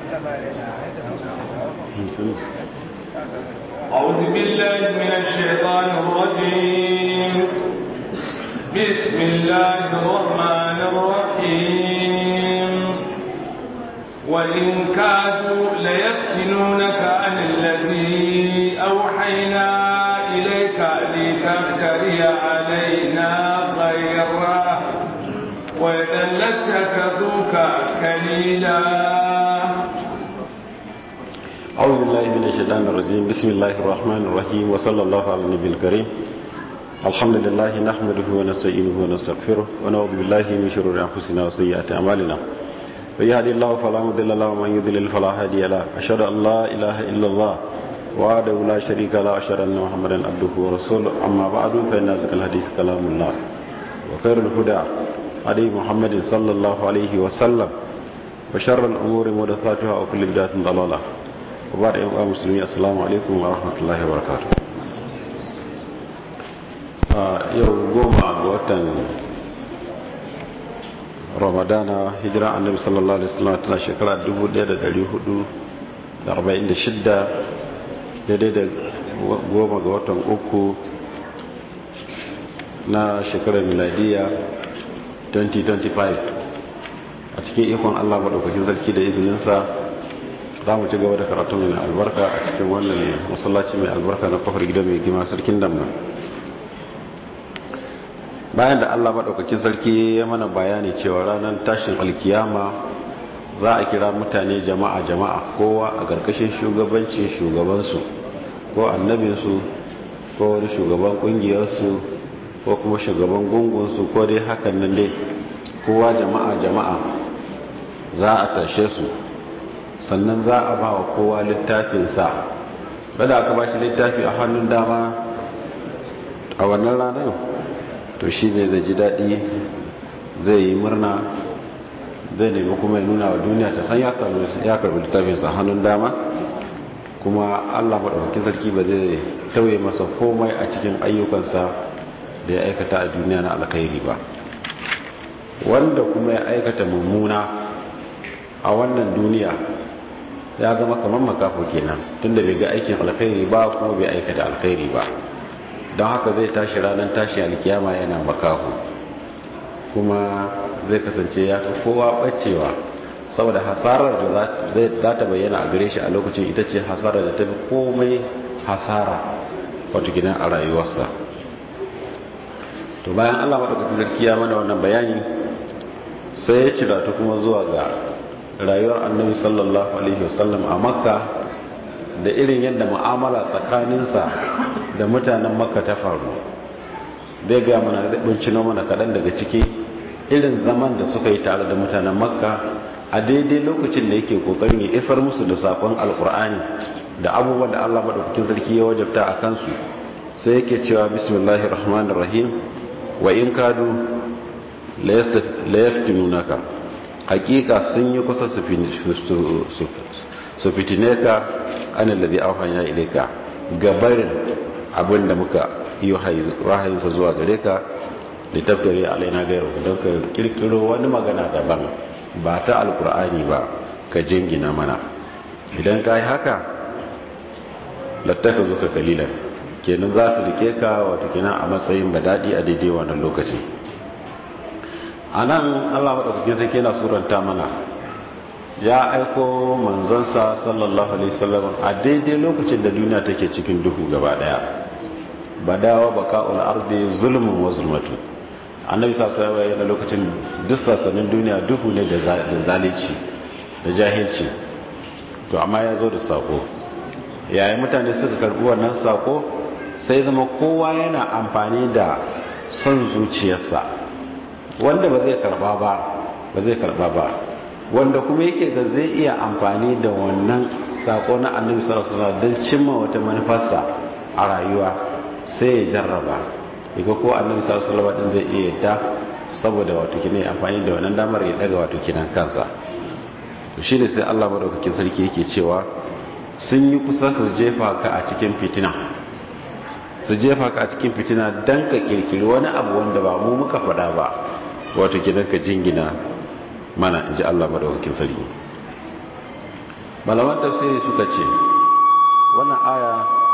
أعوذ بالله من الشيطان الرجيم بسم الله الرحمن الرحيم وإن كادوا ليفتنونك عن الذي أوحينا إليك لتفتري علينا غيره وإذا لاتخذوك كليلا أعوذ بالله من الشيطان الرجيم بسم الله الرحمن الرحيم وصلى الله على النبي الكريم الحمد لله نحمده ونستعينه ونستغفره ونعوذ بالله من شرور أنفسنا وسيئات أعمالنا من يهدي الله فلا مضل له ومن يضلل فلا هادي له أشهد أن لا إله إلا الله وحده لا شريك له أشهد أن محمدا عبده ورسوله أما بعد فإن ذكر الحديث كلام الله وخير الهدى هدي محمد صلى الله عليه وسلم وشر الأمور محدثاتها وكل بدعة ضلالة وبعد أيها المسلمين السلام عليكم ورحمة الله وبركاته yau goma ga watan ramadana hijira annabi sallallahu alaihi wasallam tana shekara 1446 daidai da goma ga watan uku na shekarar miladiya 2025 a cikin ikon allah maɗaukakin sarki da izininsa za mu ci gaba da karatu mai albarka a cikin wannan masallaci mai albarka na kofar gida mai gima sarkin damna bayan da allah maɗaukakin sarki ya mana bayani cewa ranar tashin alkiyama za a kira mutane jama'a jama'a kowa a ƙarƙashin shugabancin shugabansu ko annabinsu ko wani shugaban ƙungiyarsu ko kuma shugaban gungunsu ko dai hakan nan dai kowa jama'a jama'a za a tashe su sannan za a ba wa kowa littafinsa bada aka ba shi littafi a hannun dama a wannan ranar to shi ne zai ji daɗi zai yi murna zai nemi kuma ya nuna wa duniya ta san ya sami ya karbi littafinsa a hannun dama kuma allah maɗaukakin sarki ba zai tauye masa komai a cikin ayyukansa da ya aikata a duniya na alkhairi ba wanda kuma ya aikata mummuna a wannan duniya ya zama kamar makafo kenan tunda bai ga aikin alkhairi ba kuma bai aikata alkhairi ba don haka zai tashi ranar tashi alkiyama yana makaho kuma zai kasance ya fi kowa bacewa saboda hasarar da za ta bayyana a gare shi a lokacin ita ce hasarar da ta fi komai hasara wato gidan a rayuwarsa to bayan allah maɗaukacin sarki ya mana wannan bayani sai ya cira ta kuma zuwa ga rayuwar annabi sallallahu alaihi wasallam a makka da irin yadda mu'amala tsakaninsa da mutanen makka ta faru zai ga mana zai bincino mana kaɗan daga ciki irin zaman da suka yi tare da mutanen makka a daidai lokacin da yake kokarin ya isar musu da sakon alkur'ani da abubuwan da allah maɗaukakin sarki ya wajabta a kansu sai yake cewa bismillahir rahmanir rahim wa in kadu la yaftinunaka hakika sun yi kusa su fitine ka ana ladi auhanya ilaika gabarin abin da muka yi wahayinsa zuwa gare ka da taftare alaina gairu don ka kirkiro wani magana daban ba ta alkur'ani ba ka jingina mana idan ka yi haka lattaka zuka kalilan kenan za su rike ka wato kenan a matsayin badadi a daidai wannan lokaci a nan allah maɗaukakin sai kena suranta mana ya aiko manzansa sallallahu alaihi wasallam a daidai lokacin da duniya take cikin duhu gaba daya badawa baka'ul ardi zulmun wa zulmatu annabi sallallahu alaihi wasallam lokacin duk sassanin duniya duhu ne da zalici da jahilci to amma ya zo da sako yayin mutane suka karbi wannan sako sai zama kowa yana amfani da son zuciyarsa wanda ba zai karba ba ba zai karba ba wanda kuma yake ga zai iya amfani da wannan sako na annabi sallallahu alaihi wasallam don cimma wata manufarsa a rayuwa sai ya jarraba yaga ko annabi sallallahu alaihi wasallam zai iya yadda saboda wato kine amfani da wannan damar ya daga wato kinan kansa to shine sai Allah madaukakin sarki yake cewa sun yi kusa su jefa ka a cikin fitina su jefa ka a cikin fitina dan ka kirkiri wani abu wanda ba mu muka faɗa ba wato kidan ka jingina mana in ji Allah madaukakin sarki malaman tafsiri suka ce wannan aya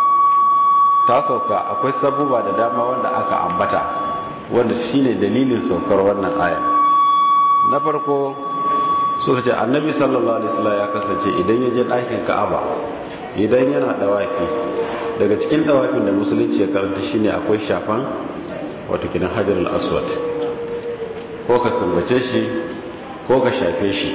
ta sauka akwai sabuba da dama wanda aka ambata wanda shine dalilin saukar wannan aya na farko suka ce annabi sallallahu alaihi wasallam ya kasance idan ya je ɗakin ka'aba idan yana dawafi daga cikin dawafin da musulunci ya karanta shine akwai shafan wato kidan hajar al-aswad ko ka sumbace shi ko ka shafe shi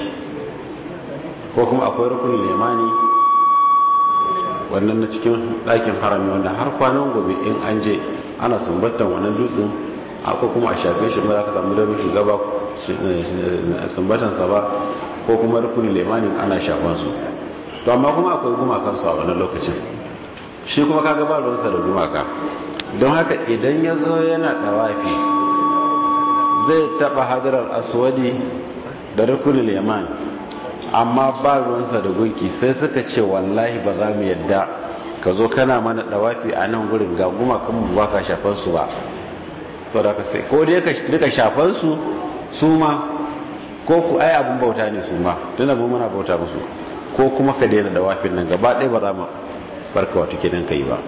ko kuma akwai rukunin limani wannan na cikin ɗakin harami wanda har kwanan gobe in an je ana sumbantar wannan dutsen akwai kuma a shafe shi ba za ka samu damar shugaba sumbatansa ba ko kuma rukunin limanin ana shafan su to amma kuma akwai gumakansu a wannan lokacin shi kuma kaga ba ruwansa da gumaka don haka idan ya zo yana ɗawafi zai taɓa hadarar aswadi da rukunin liman amma ba ruwansa da gunki sai suka ce wallahi ba za mu yadda ka zo kana mana ɗawafi a nan gurin ga gumakan mu ba ka shafan su ba to da ka sai ko dai ka rika shafan su su ma ko ku ai abin bauta ne su ma tunda mu muna bauta musu ko kuma ka daina ɗawafin nan gaba ɗaya ba za mu barka wata kenan ka yi ba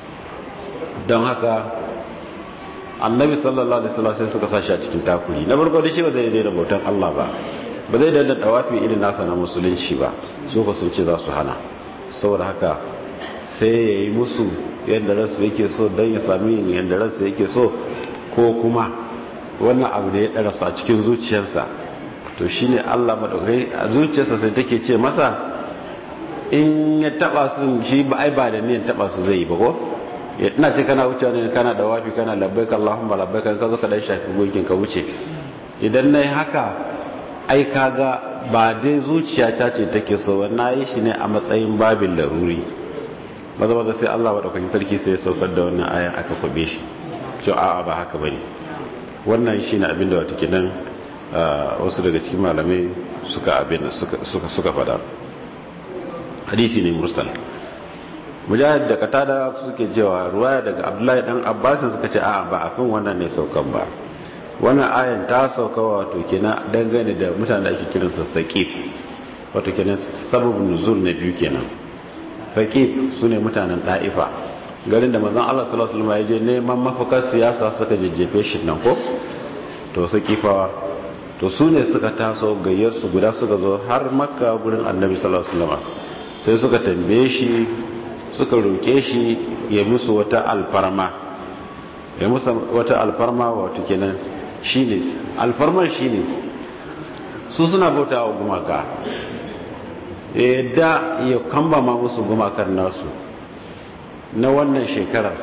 don haka annabi sallallahu alaihi wasallam sai suka sashi a cikin takuri na farko da shi ba zai daina bautan Allah ba ba zai daina dawafi irin nasa na musulunci ba su fa sun ce za su hana saboda haka sai ya yi musu yadda ransu yake so don ya sami yadda ransu yake so ko kuma wannan abu da ya ɗarasa a cikin zuciyarsa to shine Allah madaukai a zuciyarsa sai take ce masa in ya taba su shi ba ai ba da niyan taba su zai yi ba ko ina ce kana wuce ne kana da wafi kana labbaik Allahumma labbaik ka zo ka dan shafi gokin ka wuce idan nayi haka ai kaga ba dai zuciyata ce take so na yi shi ne a matsayin babin laruri maza maza sai Allah madaukakin sarki sai ya saukar da wannan ayan aka kwabe shi to a'a ba haka bane wannan shine abin da wato kenan wasu daga cikin malamai suka abin suka suka fada hadisi ne mursal mujahid da katada suke cewa ruwaya daga abdullahi dan abbas suka ce a'a ba akan wannan ne saukan ba wannan ayan ta sauka wato kenan dangane da mutanen da ake kiran su faqif wato kenan sababun nuzul na biyu kenan faqif sune mutanen da'ifa garin da manzon Allah sallallahu alaihi wasallam ya je neman mafakar siyasa suka jejjefe shi nan ko to sakifawa to su ne suka taso gayyar su guda suka zo har makka gurin annabi sallallahu alaihi wasallam sai suka tambaye shi suka roke shi ya musu wata alfarma ya musu wata alfarma wato kenan shine alfarmar shine su suna bauta wa gumaka da ya kamba ma musu gumakar nasu na wannan shekarar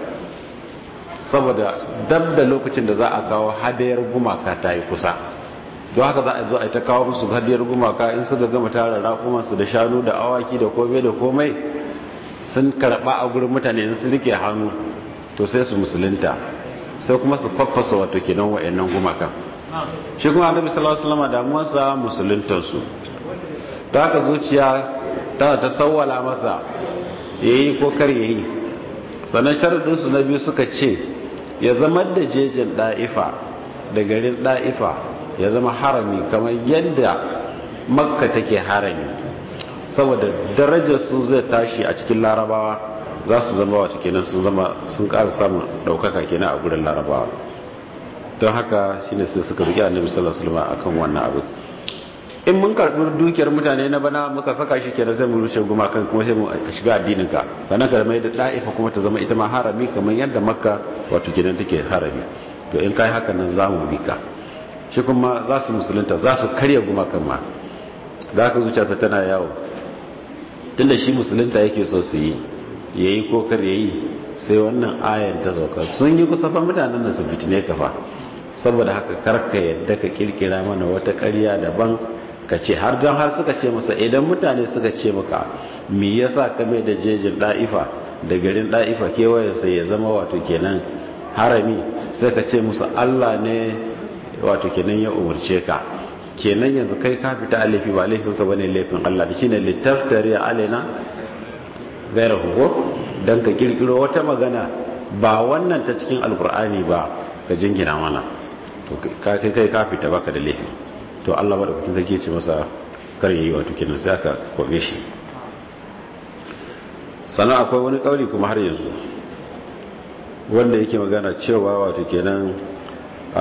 saboda dab da lokacin da za a kawo hadayar gumaka ta yi kusa don haka za a zo a yi ta kawo musu hadiyar gumaka in suka gama tara raƙumansu da shanu da awaki da komai da komai sun karɓa a gurin mutane in sun rike hannu to sai su musulunta sai kuma su faffasa wato kenan wa'annan gumakan shi kuma annabi sallallahu alaihi wasallam damuwarsa musuluntar su don haka zuciya tana ta sawwala masa yayi ko kar yayi sannan sharadin su na biyu suka ce ya zama da jejin da'ifa da garin da'ifa ya zama harami kamar yadda makka take harami saboda darajar su zai tashi a cikin larabawa za su zama wata kenan sun zama sun ƙara samun ɗaukaka kenan a gurin larabawa don haka shine sai suka riƙe annabi sallallahu alaihi wasallam akan wannan abu in mun karɓi dukiyar mutane na bana muka saka shi kenan sai mu rushe gumakan kuma sai mu shiga addinin ka sannan ka mai da da'ifa kuma ta zama ita ma harami kamar yadda makka wato kenan take harami to in kai haka nan za mu bi ka shi kuma za su musulunta za su karya gumakan ma za ka zuciya tana yawo tunda shi musulunta yake so su yi ya yi ko kar ya yi sai wannan ayan ta sauka sun yi kusurfan mutanen da su fitine ka fa saboda haka karka yadda ka kirkira mana wata karya daban ka ce har don har suka ce masa idan mutane suka ce maka me yasa ka mai da jejin da'ifa da garin da'ifa kewayensa ya zama wato kenan harami sai ka ce musu allah ne wato kenan ya umarce ka kenan yanzu kai ka fita laifi ba laifin ka bane laifin Allah da shine littaftari alaina gaira hugo dan ka kirkiro wata magana ba wannan ta cikin alkur'ani ba ka jingina mana to ka kai kai ka fita baka da laifi to Allah madaukakin sarki ce masa kar yayi wato kenan sai aka kobe shi sannan akwai wani kauli kuma har yanzu wanda yake magana cewa wato kenan a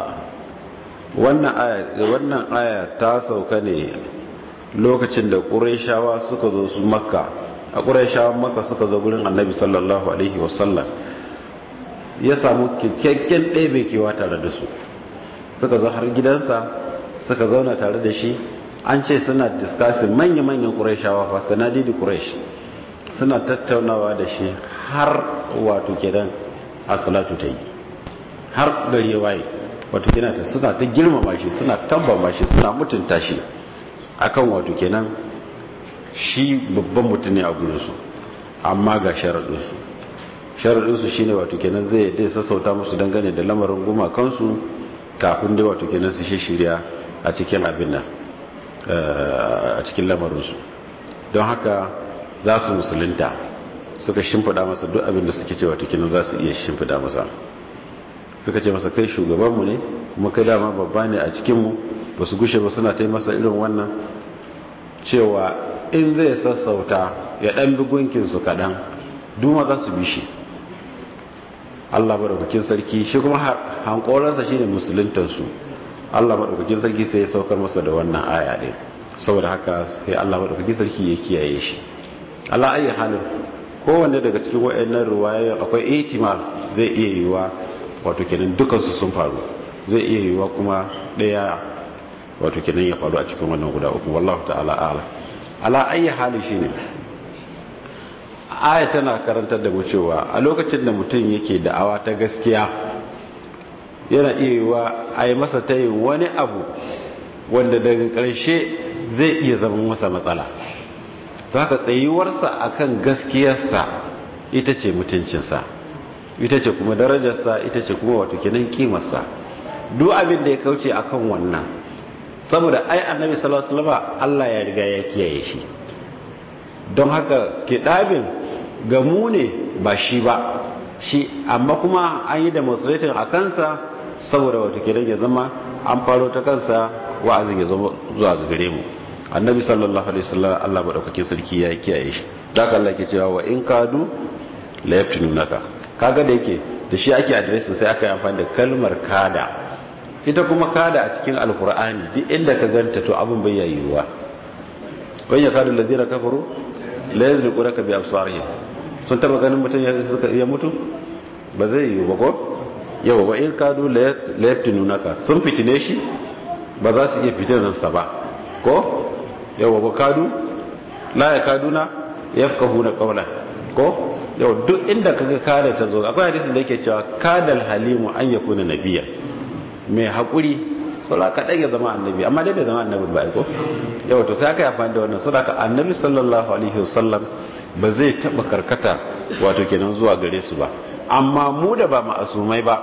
wannan aya ta sauka ne lokacin da ƙuraishawa suka zo su makka a ƙuraishawan makka suka zo gurin annabi sallallahu alaihi wasallam ya samu kyakkyakken ɗebe kewa tare da su suka zo har gidansa suka zauna tare da shi an ce suna diskasin manya-manyan ƙuraishawa fa sanadi da ƙuraish suna tattaunawa da shi har wato kenan a salatu ta yi har gari ya waye wato kenan ta suna ta girmama shi suna tambama shi suna mutunta shi akan wato kenan shi babban mutum ne a gurinsu amma ga sharaɗinsu sharaɗinsu shi ne wato kenan zai dai sassauta musu dangane da lamarin gumakansu kafin dai wato kenan su shi shirya a cikin abin nan a cikin lamarinsu don haka za su musulunta suka shimfiɗa masa duk abin da suke ce wato kenan za su iya shimfiɗa masa suka ce masa kai shugabanmu ne kuma kai dama babba ne a cikinmu ba su gushe ba suna ta masa irin wannan cewa in zai sassauta ya ɗan bi gunkinsu kaɗan duma za su bi shi allah maɗaukakin sarki shi kuma hankoransa shi ne musuluntansu allah maɗaukakin sarki sai ya saukar masa da wannan aya ɗin saboda haka sai allah maɗaukakin sarki ya kiyaye shi allah ayi halin kowanne daga cikin wa'annan ruwayoyin akwai ihtimal zai iya yiwa wato kenan dukansu sun faru zai iya yiwa kuma ɗaya wato kenan ya faru a cikin wannan guda uku wallahu ta'ala a'ala ala ayi hali shine aya tana karantar da mu cewa a lokacin da mutum yake da'awa ta gaskiya yana iya yiwa a yi masa ta wani abu wanda daga ƙarshe zai iya zama masa matsala ta haka tsayuwarsa akan gaskiyarsa ita ce mutuncinsa ita ce kuma darajarsa ita ce kuma wato kenan kimarsa duk abin da ya kauce akan wannan saboda ai annabi sallallahu alaihi wasallam Allah ya riga ya kiyaye shi don haka kidabin ga mu ne ba shi ba shi amma kuma an yi demonstrating a kansa saboda wato kenan ya zama an faro ta kansa wa'azin ya zama zuwa ga gare mu annabi sallallahu alaihi wasallam Allah madaukakin sarki ya kiyaye shi daga Allah ke cewa wa in kadu la yaftinunaka kaga da yake da shi ake addressing sai aka yi amfani da kalmar kada ita kuma kada a cikin alkur'ani duk inda ka ganta to abin bai yayyuwa kan ya kada lazina kafaru la yazliqunaka bi absarihim sun taba ganin mutum ya mutu ba zai yi ba ko yawa wa in kadu la yaftinunaka sun fitine shi ba za su iya fitinansa ba ko yawa ba kadu la ya kaduna yafqahuna qawlan ko yau duk inda kaga kada ta zo akwai hadisin da yake cewa kadal halimu an yakuna nabiyya mai hakuri sura kadan ya zama annabi amma dai bai zama annabi ba ko yau to sai aka yi amfani da wannan sura ka annabi sallallahu alaihi wasallam ba zai taba karkata wato kenan zuwa gare su ba amma mu da ba ma'asumai ba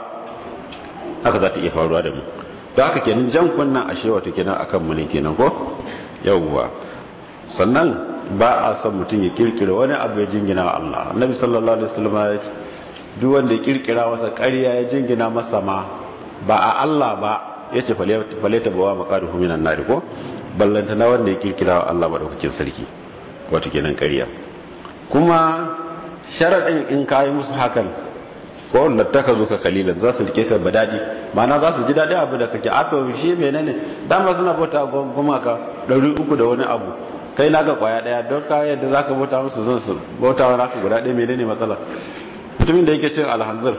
haka za ta iya faruwa da mu don haka kenan jan kunnan ashe wato kenan akan mu ne kenan ko yawwa sannan ba a son mutum ya kirkira wani abu ya jingina wa Allah annabi sallallahu alaihi wasallam ya ce duk wanda ya kirkira masa ƙarya ya jingina masa ma ba a Allah ba ya ce faleta bawa maqaduhu minan nar ko ballanta na wanda ya kirkira wa Allah madaukakin sarki wato kenan ƙarya kuma sharadin in kai musu hakan ko lattaka zo ka kalilan za su rike ka badadi mana za su ji daɗi abu da kake ato shi menene dama suna bauta gumaka ɗari uku da wani abu kai naka kwaya daya don ka yadda za ka bauta musu zan su bauta wa naka guda ɗaya menene matsala mutumin da yake cin alhanzir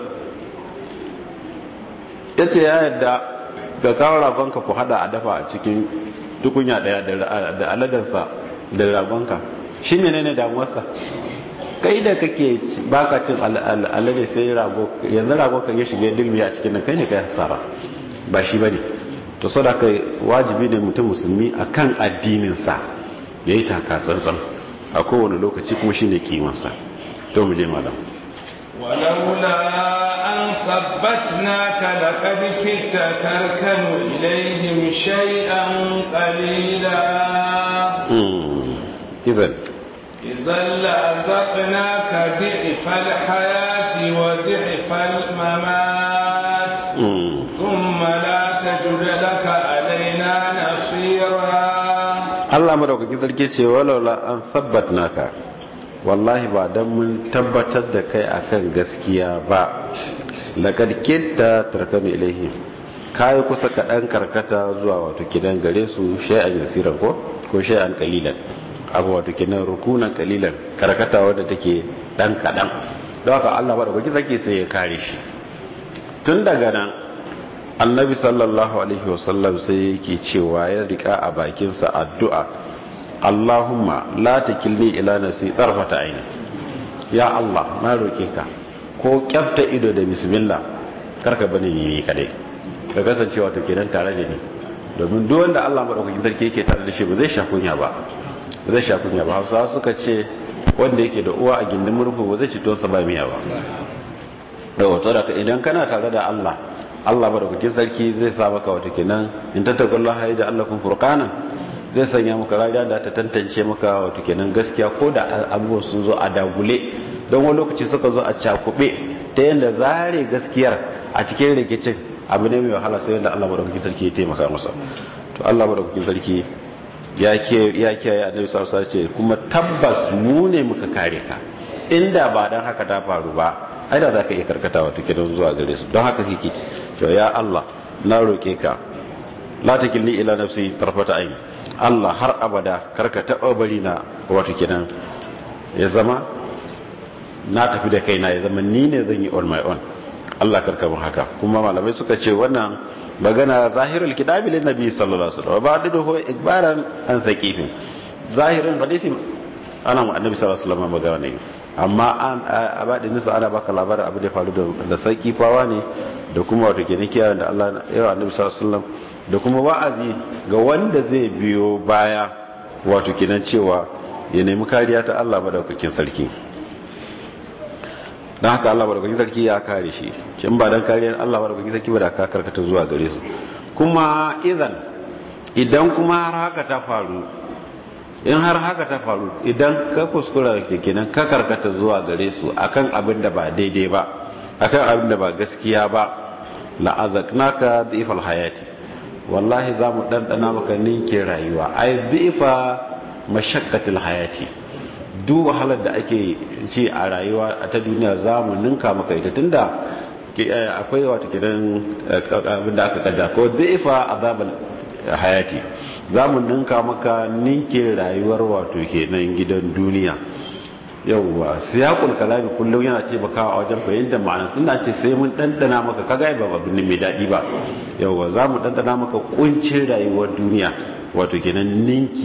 ya ce ya yadda ga kawo ragonka ku hada a dafa a cikin tukunya daya da aladarsa da ragonka shi menene damuwarsa kai da kake baka cin alade sai rago yanzu rago kan ya shige dilmi a cikin nan kai ne kai hasara ba shi bane to sadaka wajibi ne mutum musulmi akan addinin sa ya yi taka tsantsan a kowane lokaci kuma shi ne kimansa to mu je malam ولولا أن ثبتناك لقد كدت تركن إليهم شيئا قليلا إذن إذا لأذقناك ضعف الحياة وضعف الممات ثم لا تجد لك علينا نصيرا Allah madaukakin sarki ce walaula an sabbatnaka wallahi ba dan mun tabbatar da kai akan gaskiya ba laqad kitta tarkanu ilaihim kai kusa kaɗan karkata zuwa wato kidan gare su shay'an yasiran ko ko shay'an qalilan abu wato kidan rukunan qalilan karkata wanda take dan kaɗan don haka Allah ba da kuki zake sai ya kare shi tun daga nan annabi sallallahu alaihi wasallam sai yake cewa ya rika a bakinsa addu'a Allahumma la takilni ila nafsi tarfata aini ya Allah na roke ka ko kyafta ido da bismillah karka bane ni kadai ka kasance wato kenan tare da ni domin duk wanda Allah madaukakin sarki yake tare da shi ba zai sha kunya ba ba zai sha kunya ba Hausawa suka ce wanda yake da uwa a gindin murfu ba zai ci tonsa ba miya ba da wato da idan kana tare da Allah Allah madaukakin sarki zai sa maka wato kenan in tattaqullaha ya Allah kun furqana zai sanya maka rariya da ta tantance maka wato kenan gaskiya ko da abubuwan sun zo a dagule don wani lokaci suka zo a cakube ta yadda zare gaskiyar a cikin rikicin abu ne mai wahala sai yadda Allah madaukakin sarki ya taimaka masa to Allah madaukakin sarki ya ke ya kiyaye annabi sallallahu alaihi wasallam kuma tabbas mu ne muka kare ka inda ba dan haka ta faru ba ai da zaka iya karkata wato kenan zuwa gare su don haka kike to ya Allah na roke ka la takilni ila nafsi tarfata aini Allah har abada karka taɓa bari na wato kenan ya zama na tafi da kaina ya zama ni ne zan yi on my own Allah karka mun haka kuma malamai suka ce wannan magana zahirul kitabi lin nabi sallallahu alaihi wasallam ba da ho ikbaran an saqifin zahirin hadisi ana mu annabi sallallahu alaihi wasallam magana ne amma an abadin nisa ana baka labarin abu da faru da da saqifawa ne da kuma wato kenan kiyaye da Allah ya annabi sallallahu alaihi wasallam da kuma wa'azi ga wanda zai biyo baya wato kinan cewa ya nemi kariya ta Allah madaukakin sarki don haka Allah madaukakin sarki ya kare shi kin ba dan kariyar Allah madaukakin sarki ba da ka karkata zuwa gare su kuma idan idan kuma har haka ta faru in har haka ta faru idan ka kuskura kenan ka karkata zuwa gare su akan abin da ba daidai ba akan abin da ba gaskiya ba la'azaknaka dhifal hayati wallahi za mu ɗanɗana maka ninke rayuwa ai zifa mashakkatul hayati duk wahalar da ake ci a rayuwa ta duniya za mu ninka maka ita tunda akwai wata kiran abin da aka kada ko zifa azabal hayati za mu ninka maka ninke rayuwar wato kenan gidan duniya yauwa siyaqul kalami kullum yana taimakawa a wajen fahimtar ma'ana tunda ce sai mun dandana maka kaga ba abin mai daɗi ba yauwa za mu dandana maka kuncin rayuwar duniya wato kenan ninki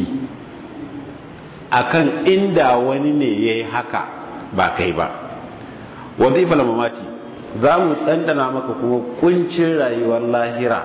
akan inda wani ne yayi haka ba kai ba wazifal mamati za mu dandana maka kuma kuncin rayuwar lahira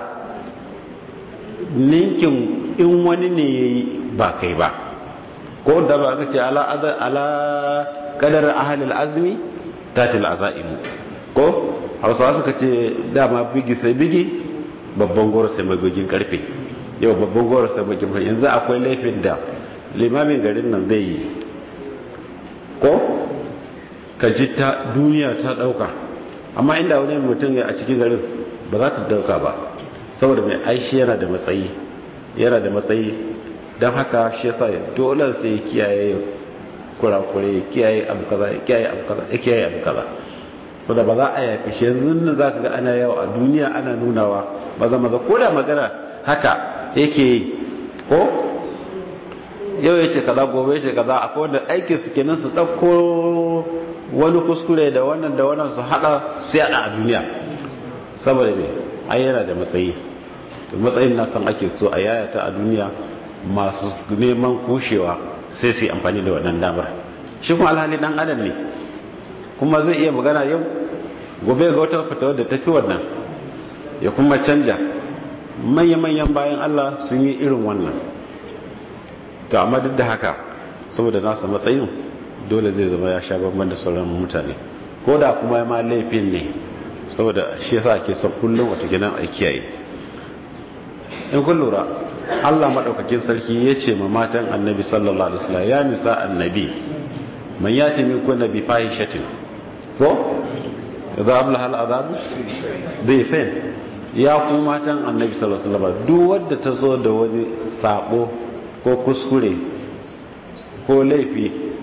ninkin in wani ne yayi ba kai ba ko da ba aka ce ala ala kadar ahlul azmi tatil azaimu ko hausawa suka ce dama bigi sai bigi babban goro sai magogin karfe yau babban goro sai magogin karfe yanzu akwai laifin da limamin garin nan zai yi ko ka ji ta duniya ta dauka amma inda wani mutum ya a cikin garin ba za ta dauka ba saboda mai aishi yana da matsayi yana da matsayi don haka shi yasa dole sai kiyaye kurakure kiyaye abu kaza kiyaye abu kaza kiyaye abu kaza so da ba za a yafi shi yanzu nan zaka ga ana yawa a duniya ana nunawa maza maza ko da magana haka yake yi ko yau yace kaza gobe yace kaza akwai wanda aikin su kenan su dauko wani kuskure da wannan da wannan su hada su yada a duniya saboda me ai yana da matsayi matsayin na san ake so a yayata a duniya masu neman kushewa sai su yi amfani da wannan damar shi kuma alhali dan adam ne kuma zai iya magana yau gobe ga wata fita da tafi wannan ya kuma canja manya-manyan bayan Allah sun yi irin wannan to amma duk da haka saboda nasa matsayin dole zai zama ya sha bamban da sauran mutane ko da kuma ya ma laifin ne saboda shi yasa ake son kullum wata gidan a kiyaye in kun lura Allah maɗaukakin sarki ya ce ma matan annabi sallallahu alaihi wasallam ya nisa annabi man yati min kunna bi fahishatin ko idza abla hal azab bi fain ya ku matan annabi sallallahu alaihi wasallam duk wanda ta zo da wani sabo ko kuskure ko laifi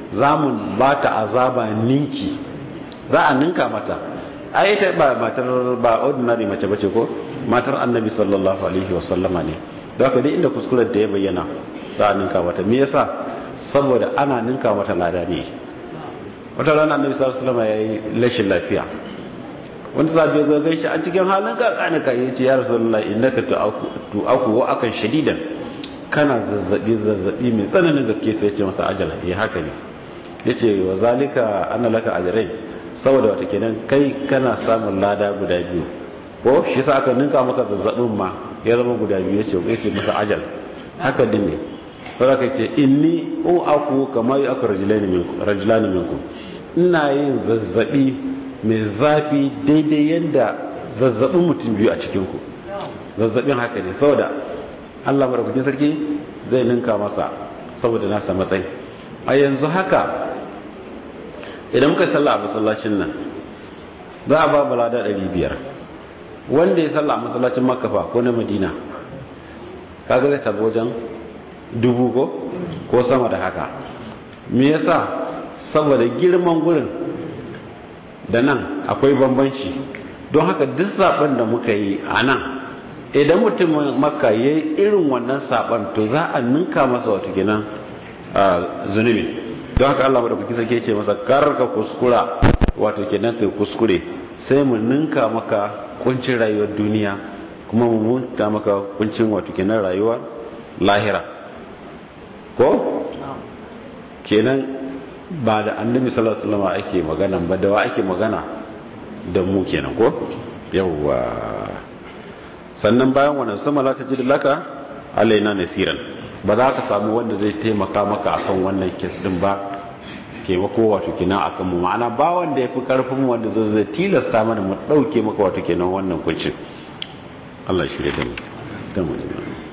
za mu ba ta azaba ninki za a ninka mata a ita ba matar ba ordinary mace bace ko matar annabi sallallahu alaihi wasallama ne da haka dai inda kuskuren da ya bayyana za a ninka mata me yasa saboda ana ninka mata lada ne wata rana annabi sallallahu alaihi wasallama yayi rashin lafiya wanda sabi ya zo gaishe a cikin halin kakani ka yace ya rasulullahi innaka tu'aku wa akan shadidan kana zazzabi zazzabi mai tsananin gaske sai ya ce masa ajala eh haka ne yace wa zalika anna laka ajrain saboda wata kenan kai kana samun lada guda biyu ko shi sa aka ninka maka zazzabin ma ya zama guda biyu yace yace masa ajal haka din ne saboda kai ce inni u aku kama yu aku rajulani minkum rajulani minkum ina yin zazzabi mai zafi daidai yadda zazzabin mutum biyu a cikin ku zazzabin haka ne saboda Allah madaukakin sarki zai ninka masa saboda nasa matsayi a yanzu haka idan muka sallah a masallacin nan za a ba balada 500 wanda ya sallah a masallacin makafa ko na madina kaga zai tabo wajen dubu ko ko sama da haka me yasa saboda girman gurin da nan akwai bambanci don haka duk saban da muka yi a nan idan mutum makka ya yi irin wannan saban to za a ninka masa wato kenan zunubi don haka Allah madaukaki sake ce masa karka kuskura wato kenan kai kuskure sai mu ninka maka kuncin rayuwar duniya kuma mu ninka maka kuncin wato kenan rayuwar lahira ko kenan ba da annabi sallallahu alaihi wasallam ake magana ba da wa ake magana da mu kenan ko yawwa sannan bayan wannan sama la tajid laka alaina nasiran ba za ka samu wanda zai taimaka maka akan wannan kes din ba taimako wato kenan akan mu ma'ana ba wanda yafi karfin wanda zai zai tilasta mana mu dauke maka wato kenan wannan kuncin Allah ya shirye da mu da mu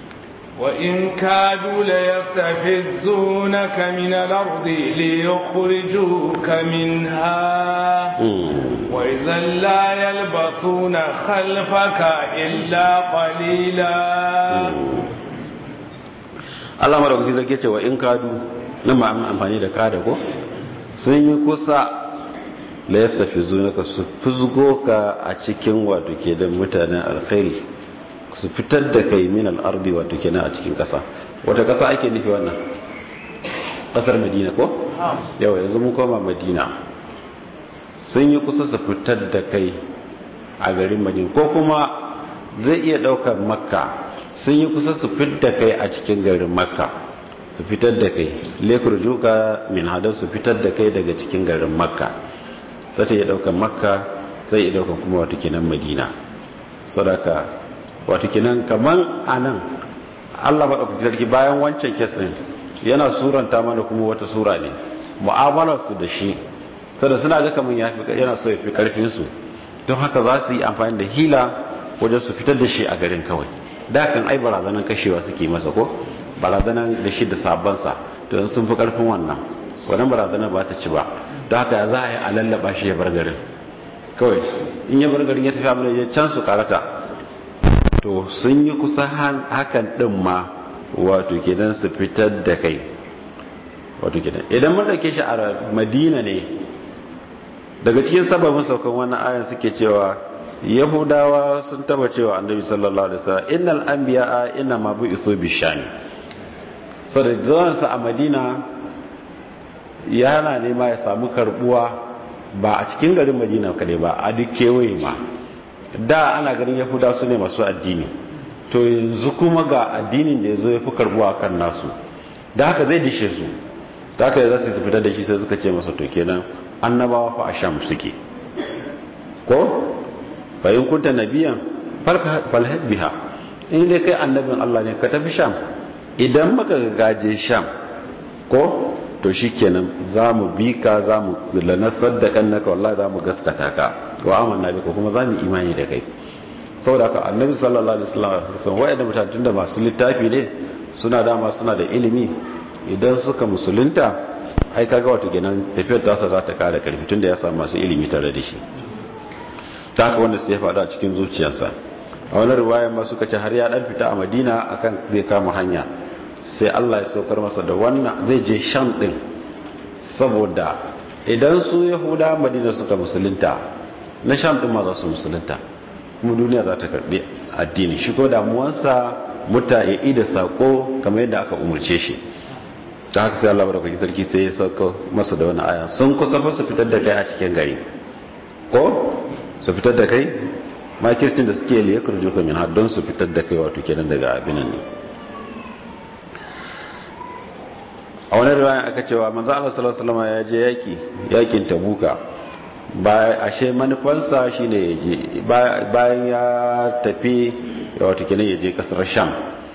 وإن كادوا ليستفزونك من الأرض ليخرجوك منها وإذا لا يلبثون خلفك إلا قليلا Allah madaukaki zai ce wa in kadu nan ma amfani da kada ko sun yi kusa la yastafizunaka su fuzgo ka a cikin wato ke da mutanen alkhairi su fitar da kai min al'ardi wato kenan a cikin ƙasa wata ƙasa ake nufi wannan ƙasar madina ko? yawa yanzu mun koma madina sun yi kusa su fitar da kai a garin madina ko kuma zai iya ɗaukar makka sun yi kusa su fitar da kai a cikin garin makka su fitar da kai lekur juka min hadar su fitar da kai daga cikin garin makka za ta iya ɗaukar makka zai iya ɗaukar kuma wato kenan madina sadaka wato kinan kaman anan Allah madaukaki sarki bayan wancan kesin yana suranta mana kuma wata sura ne mu'amalar su da shi saboda suna ga kaman yana so ya fi karfin su don haka za su yi amfani da hila wajen su fitar da shi a garin kawai da kan ai barazanan kashewa suke masa ko barazanan da shi da sabansa to sun fi karfin wannan wannan barazanar ba ta ci ba don haka za a yi a lallaba shi ya bar garin kawai in ya bar garin ya tafi abin da ya can su karata to sun yi kusa hakan din ma wato kenan su fitar da kai wato kenan idan mun dauke shi a madina ne daga cikin sababin saukan wannan ayan suke cewa yahudawa sun taba cewa annabi sallallahu alaihi wasallam innal anbiya inna ma bu'ithu bishami so da zuwan sa a madina yana nema ya samu karbuwa ba a cikin garin madina kadai ba a duk kewaye ma da ana ganin yahuda su ne masu addini to yanzu kuma ga addinin da ya zo ya fi karbuwa kan nasu da haka zai dishe su da haka za su fitar da shi sai suka ce masa to kenan annabawa fa a sham suke ko bayan kunta nabiyan falhad biha in dai kai annabin Allah ne ka tafi sham idan maka gaje sham ko to shikenan za mu bi ka za mu lanasar da kannaka wallahi za mu gaskata ka wa amanna bika kuma za mu imani da kai saboda haka annabi sallallahu alaihi wasallam wa'anda mutane tunda masu littafi ne suna dama suna da ilimi idan suka musulunta ai kaga wato kenan tafiyar tasa za ta kara karfi tunda ya samu masu ilimi tare da shi ta haka wanda sai ya faɗa a cikin zuciyarsa a wani riwayar ma suka ce har ya dan fita a madina akan zai kama hanya sai Allah ya saukar masa da wannan zai je sham din saboda idan su yahuda madina suka musulunta na sham din ma za su musulunta kuma duniya za ta karbi addini shi ko damuwansa muta ya ida sako kamar yadda aka umarce shi ta haka sai Allah baraka sarki sai ya sauka masa da wani aya sun kusa fa su fitar da kai a cikin gari ko su fitar da kai makircin da suke liya kurju ka min don su fitar da kai wato kenan daga abinan ne a wani riwaya aka cewa manzo Allah sallallahu alaihi wasallam ya je yaki yakin tabuka ba ashe manufansa shine ya je bayan ya tafi wato kenan ya je kasar sham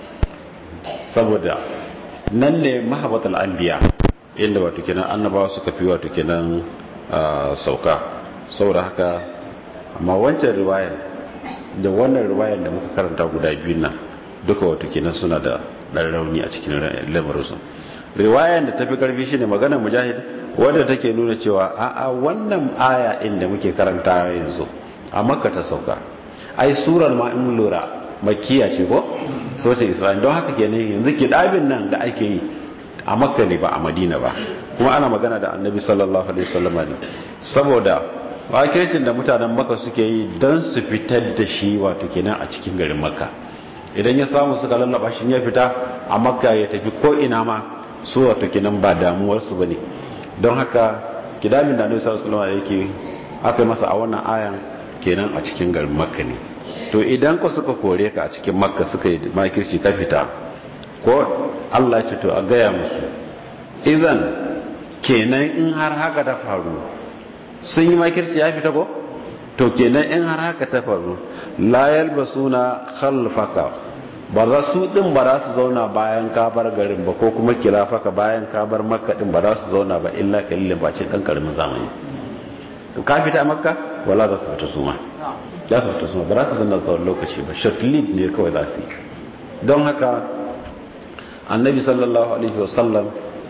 saboda nan ne mahabbatul anbiya inda wato kenan annabawa suka fi wato kenan sauka saboda haka amma wancan riwayar da wannan riwayar da muka karanta guda biyun nan duka wato kenan suna da dan rauni a cikin lamarinsu riwayar da tafi karfi shine maganar mujahid wadda take nuna cewa a'a wannan aya inda muke karanta yanzu a makka ta sauka ai surar ma in lura makkiya ce ko soce isra'il don haka kenan yanzu kidabin nan da ake yi a makka ne ba a madina ba kuma ana magana da annabi sallallahu alaihi wasallam ne saboda wakilcin da mutanen makka suke yi don su fitar da shi wato kenan a cikin garin makka idan ya samu suka lallaba shi ya fita a makka ya tafi ko ina ma su wato kenan ba damuwarsu bane don haka kidamin da annabi sallallahu alaihi wasallam yake aka masa a wannan ayan kenan a cikin garin makka ne to idan ku suka kore ka a cikin makka suka yi makirci ka fita ko Allah ya ce to a gaya musu idan kenan in har haka ta faru sun yi makirci ya fita ko to kenan in har haka ta faru la yalbasuna khalfaka ba za su din ba za su zauna bayan ka bar garin ba ko kuma kilafaka bayan ka bar makka din ba za su zauna ba illa kalilin ba ce dan karamin zamani to ka fita makka wala za su fita su ma za su fita su ma ba za su zanna tsawon lokaci ba short lead ne kawai za su yi don haka annabi sallallahu alaihi wasallam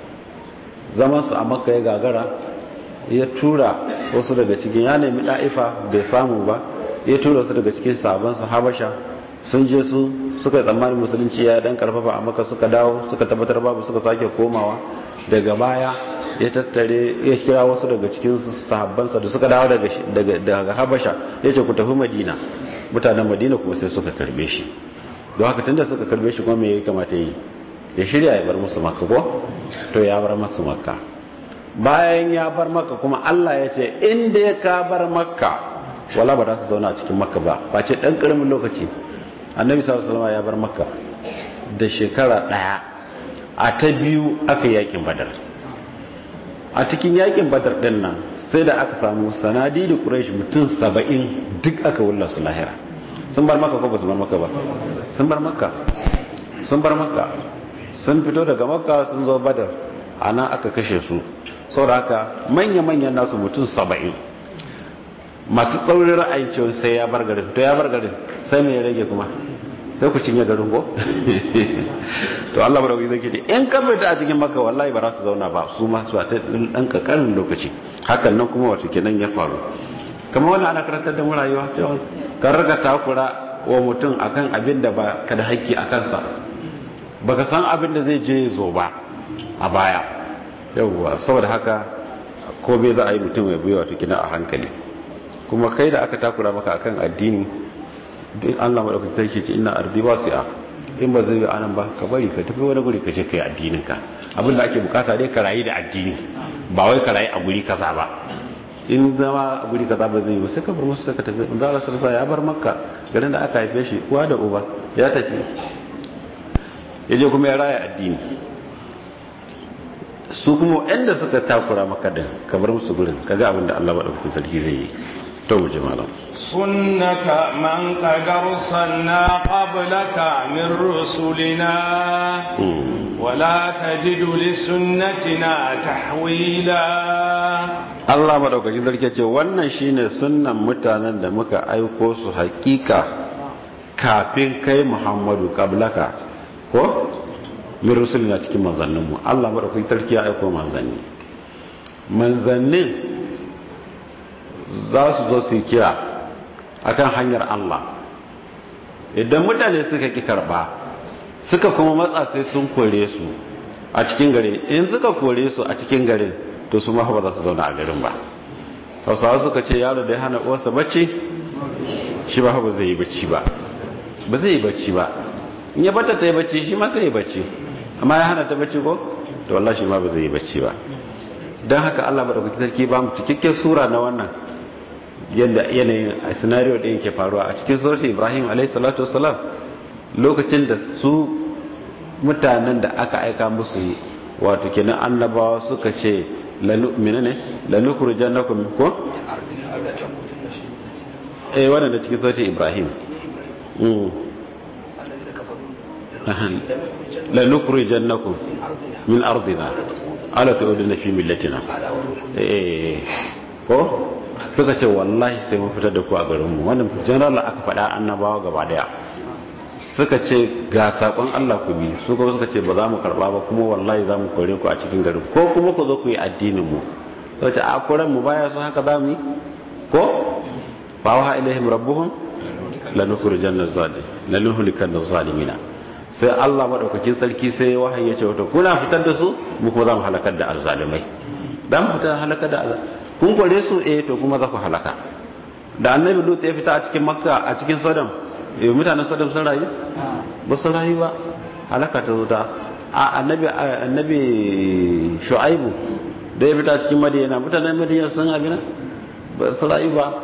zaman su a makka ya gagara ya tura wasu daga cikin ya nemi da'ifa bai samu ba ya tura wasu daga cikin sabon su habasha sun je su suka yi tsammanin musulunci ya dan karfafa a maka suka dawo suka tabbatar babu suka sake komawa daga baya ya tattare ya kira wasu daga cikin sahabbansa da suka dawo daga habasha ya ce ku tafi madina mutanen madina kuma sai suka karbe shi don haka tunda suka karbe shi kuma me ya kamata yi ya shirya ya bar musu makka ko to ya bar musu makka bayan ya bar makka kuma allah ya ce inda ya ka bar makka wala ba za su zauna a cikin makka ba ba ce ɗan ƙaramin lokaci annabi sallallahu alaihi ya bar makka da shekara daya a ta biyu aka yakin badar a cikin yakin badar din nan sai da aka samu sanadi da quraish mutum 70 duk aka wulla su lahira sun bar makka ko ba su bar makka ba sun bar makka sun bar makka sun fito daga makka sun zo badar ana aka kashe su saboda haka manya-manyan nasu mutum 70 masu tsaurin ra'ayin cewa sai ya bar garin to ya bar garin sai mai rage kuma sai ku cinye garin ko to Allah ba da zai ce in ka fita a cikin maka wallahi ba za su zauna ba su ma su ta dan kakarin lokaci hakan nan kuma wato kenan ya faru kamar wannan ana karantar da mu rayuwa cewa ka riga takura wa mutum akan abin da ba ka da haƙƙi a kansa baka san abin da zai je zo ba a baya yawwa saboda haka ko bai za a yi mutum ya biyo wato kina a hankali kuma kai da aka takura maka akan addini duk Allah madaukakin sarki ce ina ardi wasi'a in ba zai yi anan ba ka bari ka tafi wani guri ka je kai addinin ka abin da ake bukata dai ka rayu da addini ba wai ka rayu a guri kaza ba in zama a guri kaza ba zai yi ba sai ka bar musu sai ka tafi in zara sarsa ya bar makka garin da aka haife shi uwa da uba ya tafi ya je kuma ya raya addini su kuma waɗanda suka takura maka din ka bar musu gurin kaga abin da Allah madaukakin sarki zai yi to mu ji malam sunnata man qad arsalna qablaka min rusulina wala tajidu li sunnatina tahwila Allah madaukakin sarki ce wannan shine sunnan mutanen da muka aiko su hakika kafin kai Muhammadu qablaka ko min rusulina cikin manzanninmu Allah madaukakin sarki ya aiko manzanni manzannin za su zo su kira akan hanyar Allah idan mutane suka ki karba suka kuma matsa sai sun kore su a cikin gare in suka kore su a cikin garin to su ma ba za su zauna a garin ba hausawa suka ce yaro da ya hana uwarsa bacci shi ba ba zai yi bacci ba ba zai yi bacci ba in ya bata ta yi bacci shi ma sai yi bacci amma ya hana ta bacci ko to wallahi shi ma ba zai yi bacci ba don haka Allah maɗaukaki sarki ba mu cikakken sura na wannan yadda yanayin a scenario ɗin ke faruwa a cikin surat Ibrahim alayhi salatu wassalam lokacin da su mutanen da aka aika musu wato kenan annabawa suka ce lanu menene lanu kurjannakum ko eh wannan da cikin surat Ibrahim mm lanu kurjannakum min ardina ala ta'uduna fi millatina eh ko suka ce wallahi sai mun fitar da ku a garin mu wannan general aka faɗa annabawa gaba daya suka ce ga sakon Allah ku bi su kuma suka ce ba za mu karba ba kuma wallahi za mu kore ku a cikin garin ko kuma ku zo ku yi addinin mu to ce a koran mu baya su haka za mu yi ko fa wa ilaihim rabbuhum lanukhrijanna zalim lanuhlikanna zalimina sai Allah madaukakin sarki sai wahayi ya ce wato kuna fitar da su mu kuma za mu halakar da azzalimai za mu fitar halakar da azzalimai kun kore su eh to kuma za ku halaka da annabi lut ya fita a cikin makka a cikin sodom eh mutanen sodom sun rayu ba su rayu ba halaka ta zo ta a annabi annabi shu'aibu da ya fita a cikin madina mutanen madina sun abina ba su rayu ba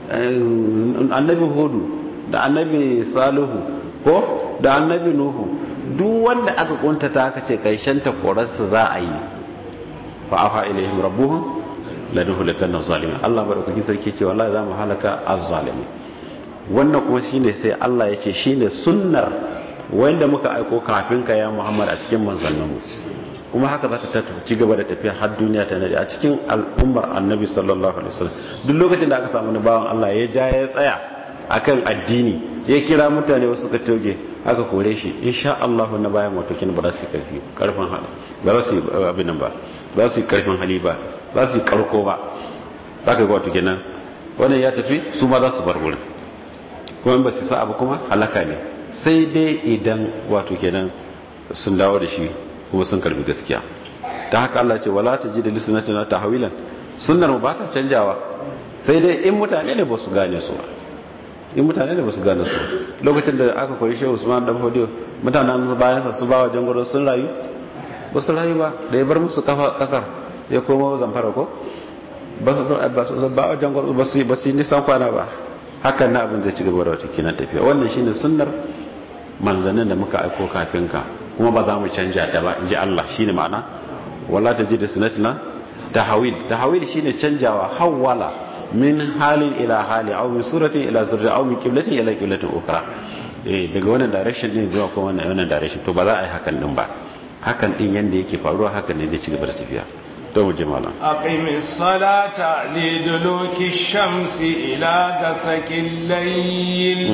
annabi hudu da annabi salihu ko da annabi nuhu duk wanda aka kuntata aka ce karshen ta korarsa za a yi fa afa ilaihim rabbuhum lanuhlikanna zalimin Allah madaukaki sarki ce wallahi za mu halaka az-zalimin wannan kuma shine sai Allah ya ce shine sunnar wanda muka aiko kafin ka ya Muhammad a cikin manzanninmu kuma haka za ta ci gaba da tafiya har duniya ta nade a cikin al'ummar annabi sallallahu alaihi wasallam duk lokacin da aka samu ni bawan Allah ya ja ya tsaya akan addini ya kira mutane wasu ka toge aka kore shi insha Allah na bayan wato kin ba za su karfi karfin hali ba za su abin nan ba ba su karfin hali ba za su karko ba za ka ga wato kenan wannan ya tafi su ma za su bar wurin kuma ba su sa abu kuma halaka ne sai dai idan wato kenan sun dawo da shi kuma sun karbi gaskiya ta haka Allah ce wala ta ji da lisanatina tahwilan sunnar mu ba ta canjawa sai dai in mutane ne ba su gane su in mutane ne ba su gane su lokacin da aka kori shehu usman dan hodiyo mutanen su bayan sa su ba wa jangoro sun rayu ba su rayu ba da ya bar musu kafa kasar ya koma zamfara ko ba su ba wa jangoro ba su ba su nisan kwana ba hakan na abin zai ci gaba da wata kinan tafiya wannan shine sunnar manzannin da muka aiko kafin ka kuma ba za mu canja ta ba in ji Allah shine ma'ana wala ta ji da sunatina tahawil tahawil shine canjawa hawala min halin ila hali aw min suratin ila suratin aw min qiblatin ila qiblatin ukhra eh daga wannan direction din zuwa kuma wannan wannan direction to ba za a yi hakan din ba hakan din yanda yake faruwa hakan ne zai ci gaba da tafiya to mu je malam aqimis salata liduluki shamsi ila gasakil layl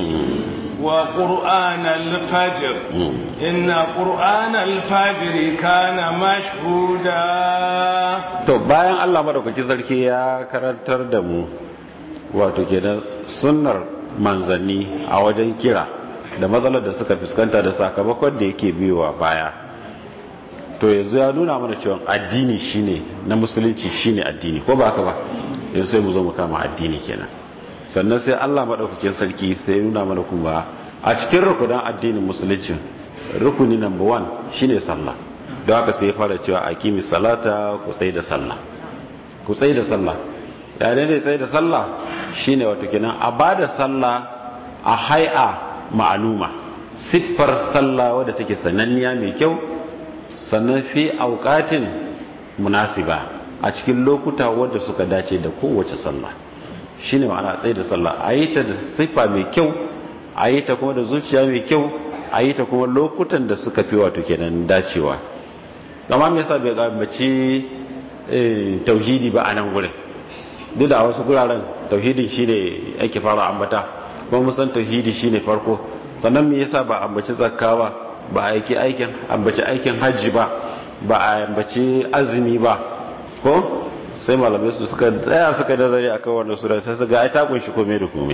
وقرآن الفجر إن قرآن الفجر كان مشهودا to bayan Allah madaukaki sarki ya karantar da mu wato kenan sunnar manzanni a wajen kira da matsalar da suka fuskanta da sakamakon da yake biyowa baya to yanzu ya nuna mana cewa addini shine na musulunci shine addini ko ba haka ba yanzu sai mu zo mu kama addini kenan sannan sai Allah maɗaukakin sarki sai ya nuna mana kuma a cikin rukunan addinin musulunci rukuni number one shine sallah don haka sai ya fara cewa a kimi salata ku tsaye da sallah ku tsaye da sallah ya ne tsaye da sallah shine wato kenan a ba da sallah a hai'a ma'aluma siffar sallah wadda take sananniya mai kyau sannan fi auƙatin munasiba a cikin lokuta wadda suka dace da kowace sallah shi ne ma'ana tsaye da sallah a yi ta da siffa mai kyau a yi ta kuma da zuciya mai kyau a yi ta kuma lokutan da suka fi wato kenan dacewa amma me yasa bai gambaci tauhidi ba a nan gurin duk da wasu guraren tauhidin shine ake fara ambata kuma mun san tauhidi shine farko sannan me yasa ba ambaci zakka ba ba aiki aikin ambaci aikin hajji ba ba a ambaci azumi ba ko sai malamai su suka tsaya suka nazari akan wannan sura sai su ga ai ta kunshi komai da komai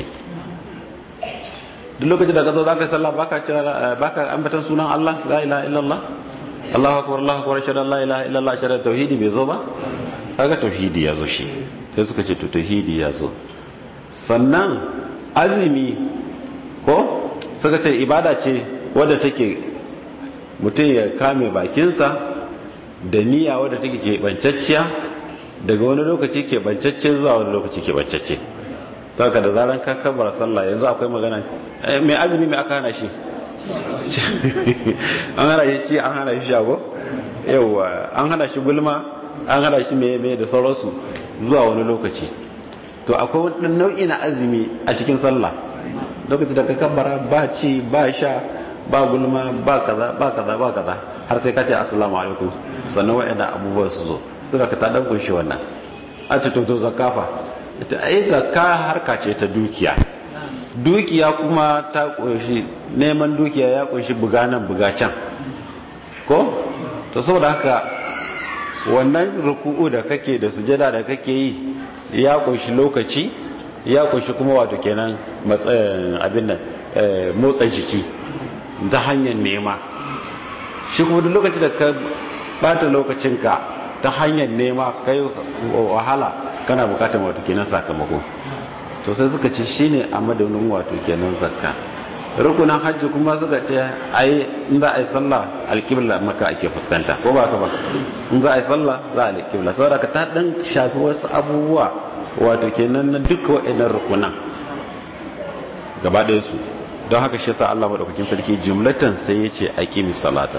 duk lokacin da ka zo zaka yi sallah baka cewa baka ambatan sunan Allah la ilaha illallah Allahu akbar Allahu akbar shada la ilaha illallah shada tauhidi bai zo ba kaga tauhidi ya zo shi sai suka ce to tauhidi ya zo sannan azumi ko suka ce ibada ce wadda take mutum ya kame bakinsa da niyya wadda take keɓancacciya daga wani lokaci keɓancacce zuwa wani lokaci keɓancacce saka da zaran ka kabbar sallah yanzu akwai magana mai azumi mai aka hana shi an hana shi ci an hana shi shago yauwa an hana shi gulma an hana shi mai da sauransu zuwa wani lokaci to akwai wani nau'i na azumi a cikin sallah lokaci da ka kabbara ba ci ba sha ba gulma ba kaza ba kaza ba kaza har sai ka ce assalamu alaikum sannan wa'annan abubuwan su zo suna ka ta dan kunshi wannan a ce to to zakafa ita ai zakka harka ce ta dukiya dukiya kuma ta kunshi neman dukiya ya kunshi buga nan buga can ko to saboda haka wannan ruku'u da kake da sujada da kake yi ya kunshi lokaci ya kunshi kuma wato kenan matsayin abin nan motsa jiki ta hanyar nema shi kuma duk lokacin da ka bata lokacinka ta hanyar nema kai wahala kana bukatar wato kenan sakamako to sai suka ce shine a madaunin wato kenan zakka rukunan hajji kuma suka ce ai in za a yi sallah alƙibla maka ake fuskanta ko ba ka ba in za a yi sallah za a alƙibla saboda ka ta dan shafi wasu abubuwa wato kenan na duka waɗannan rukunan gaba ɗaya su don haka shi yasa Allah madaukakin sarki jumlatan sai ya ce aqimi salata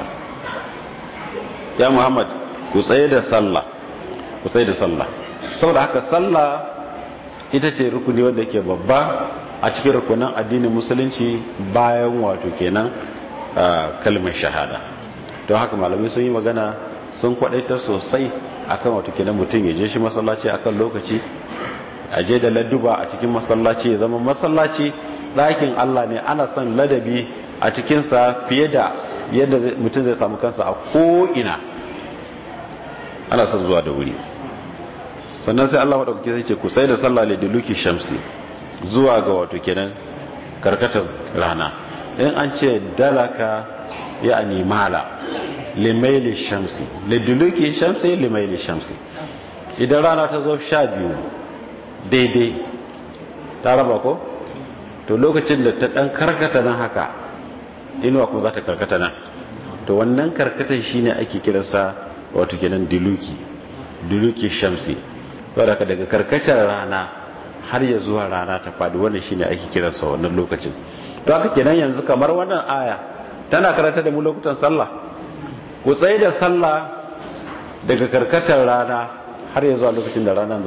ya Muhammad ku tsaye da sallah ku tsaye da sallah saboda haka sallah ita ce rukuni wanda yake babba a cikin rukunan addinin musulunci bayan wato kenan kalmar shahada don haka malamai sun yi magana sun kwadaita sosai akan wato kenan mutum ya je shi masallaci akan lokaci a je da ladduba a cikin masallaci ya zama masallaci ɗakin Allah ne ana son ladabi a cikinsa fiye da yadda mutum zai samu kansa a ko'ina ana son zuwa da wuri sannan sai Allah maɗaukaki sai ce ku sai da sallah da duluki shamsi zuwa ga wato kenan karkatar rana in an ce dalaka ya animala limaili shamsi liduluki shamsi limaili shamsi idan rana ta zo sha biyu daidai ta raba ko to lokacin da ta dan karkata nan haka inuwa kuma za ta karkata nan to wannan karkatan shine ake kiransa wato kenan diluki diluki shamsi saboda daga karkatar rana har ya zuwa rana ta faɗi wannan shine ake kiransa wannan lokacin to haka kenan yanzu kamar wannan aya tana karanta da mu lokutan sallah ku tsaye da sallah daga karkatar rana har ya zuwa lokacin da ranar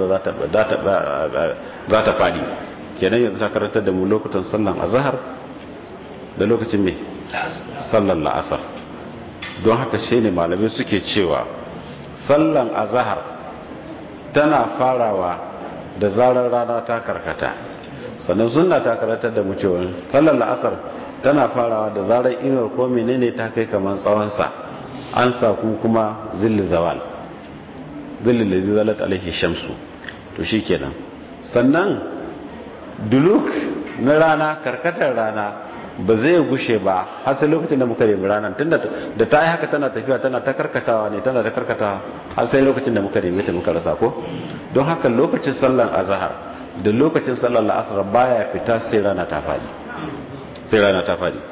za ta faɗi kenan yanzu ta karanta da mu lokutan sallan azhar da lokacin me sallan la'asar don haka shine malamai suke cewa sallan azhar tana farawa da zarar rana ta karkata sannan sunna ta karatar da mu cewa sallar la'asar tana farawa da zarar inuwar ko menene ta kai kamar tsawonsa an saku kuma zilli zawal zilli da zalat alaihi shamsu to shikenan sannan duluk na rana karkatar rana ba zai gushe ba har sai lokacin da muka nemi ranar tunda da ta yi haka tana tafiya tana ta karkatawa ne tana da karkatawa har sai lokacin da muka nemi ta muka rasa ko don haka lokacin sallan azhar da lokacin sallan la'asar baya fita sai rana ta fadi sai rana ta fadi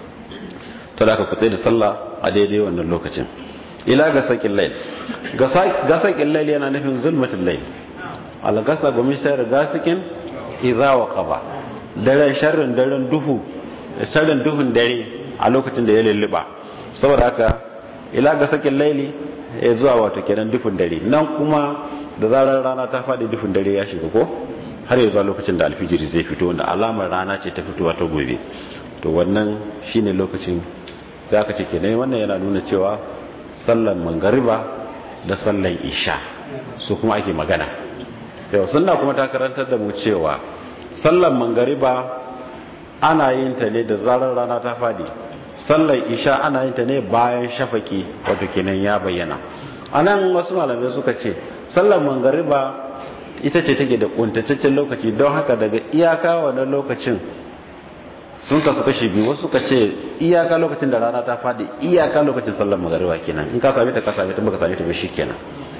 to da ka kutse da sallah a daidai wannan lokacin ila ga sakin lail ga sakin lail yana nufin zulmatul lail al-gasa gumin shayar gasikin idza waqaba daren sharrin daren duhu sharrin duhun dare a lokacin da ya lulluba saboda haka ila ga sakin laili ya zuwa wato kenan duhun dare nan kuma da zarar rana ta faɗi duhun dare ya shiga ko har ya zuwa lokacin da alfijiri zai fito wanda alamar rana ce ta fitowa ta gobe to wannan shine lokacin sai aka ce kenan wannan yana nuna cewa sallan mangariba da sallan isha su kuma ake magana yau sunna kuma ta karantar da mu cewa sallan mangariba ana yin ta ne da zarar rana ta fadi sallan isha ana yin ta ne bayan shafaki wato kenan ya bayyana anan wasu malamai suka ce sallan mangariba ita ce take da kuntataccen lokaci don haka daga iyaka wannan lokacin sun kasu kashi biyu wasu ka ce iyaka lokacin da rana ta fadi iyaka lokacin sallar magariba kenan in ka same ta ka same ta baka same ta ba kenan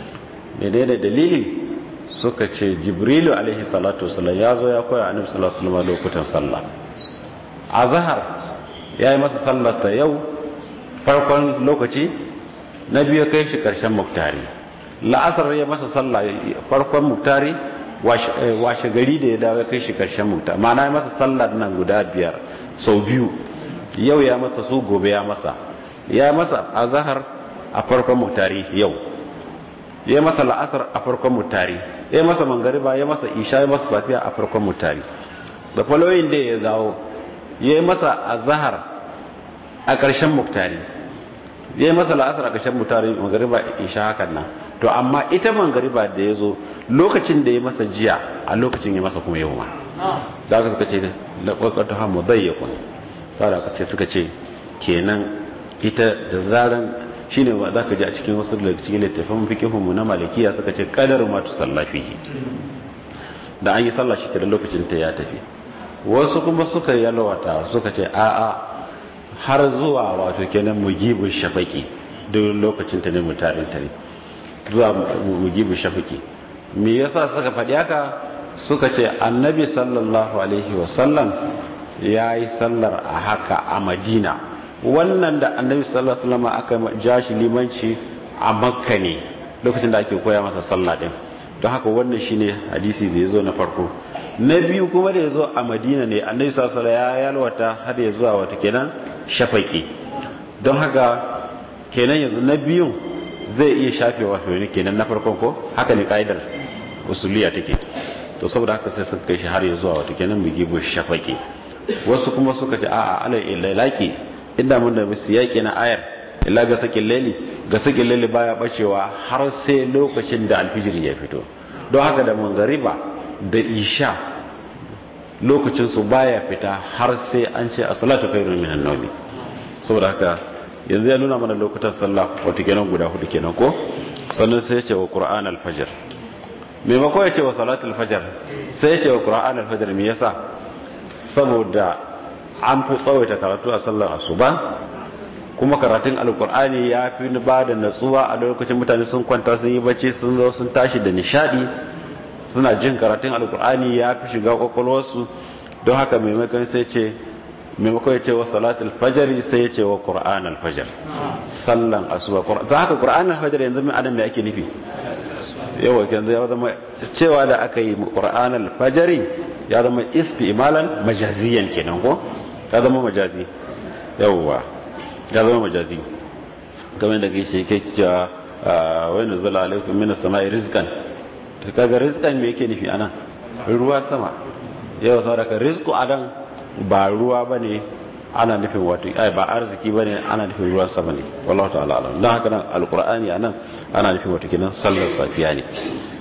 menene dalili suka ce jibrilu alaihi salatu wasallam ya zo ya koya annabi sallallahu alaihi wasallam lokutan sallah azhar ya yi masa sallar ta yau farkon lokaci na biyu kai shi karshen muktari la'asar ya masa sallah farkon muktari washe gari da ya dawo kai shi karshen muktari ma'ana ya masa sallar nan guda biyar sau biyu yau ya masa su gobe ya masa ya masa azhar a farkon muktari yau ya masa la'asar a farkon mutari ya masa mangariba ya masa isha ya masa safiya a farkon mutari da following day ya zawo ya masa azhar a ƙarshen muktari ya masa la'asar a ƙarshen mutari mangariba isha hakan nan to amma ita mangariba da ya zo lokacin da ya masa jiya a lokacin ya masa kuma yau ma da aka suka ce laƙwaƙwata hamu zai ya kun da aka sai suka ce kenan ita da zaran shine ba za ka ji a cikin wasu daga cikin littafin fikihunmu na malikiya suka ce kadar ma tu sallafihi da an yi sallah shi kenan lokacin ta ya tafi wasu kuma suka yalwata suka ce a'a har zuwa wato kenan mugibu shafaki duk lokacin ta ne mutarin ta ne zuwa mugibu shafaki me yasa suka faɗi haka suka ce annabi sallallahu alaihi wasallam ya yi sallar a haka a madina wannan da annabi sallallahu alaihi wasallam aka ja shi limanci a makka ne lokacin da ake koya masa sallah din don haka wannan shine hadisi da yazo na farko na biyu kuma da yazo a madina ne annabi sallallahu alaihi wasallam ya yalwata har ya zuwa wata kenan shafaki don haka kenan yanzu na biyun zai iya shafe wato ne kenan na farkon ko haka ne kaidar usuliya take to saboda haka sai suka kai shi har ya zuwa wata kenan bigibu shafaki wasu kuma suka ce a'a alal ilaki inda mun da musu yaƙi na ayar illa ga sakin laili ga sakin laili baya bacewa har sai lokacin da alfijir ya fito don haka da mangariba da isha lokacin su baya fita har sai an ce a salatu khairun minan nawmi saboda haka yanzu ya nuna mana lokutan sallah wato kenan guda hudu kenan ko sannan sai ya ce wa qur'an al-fajr maimako ya ce wa salatul fajr sai ya ce wa qur'an al-fajr me yasa saboda an fi tsawaita karatu a sallar asuba kuma karatun alkur'ani ya fi ba da natsuwa a lokacin mutane sun kwanta sun yi bacci sun zo sun tashi da nishadi suna jin karatun alkur'ani ya fi shiga kwakwalwarsu don haka maimakon sai ce maimakon ya ce wa salatul fajari sai ya ce wa qur'an alfajar sallan asuba don haka qur'an alfajar yanzu min adam me ake nufi yawa yanzu ya zama cewa da aka yi qur'an alfajari ya zama istimalan majaziyan kenan ko ya zama majazi yawwa ya zama majazi kamar da kai shi kai cewa wani zala alaikum minas sama'i rizqan to kaga rizqan me yake nufi anan ruwa sama yau saboda rizqu adan ba ruwa bane ana nufin wato ai ba arziki bane ana nufin ruwan sama ne wallahi ta'ala alam dan haka nan alqur'ani anan ana nufin wato kinan sallar safiya ne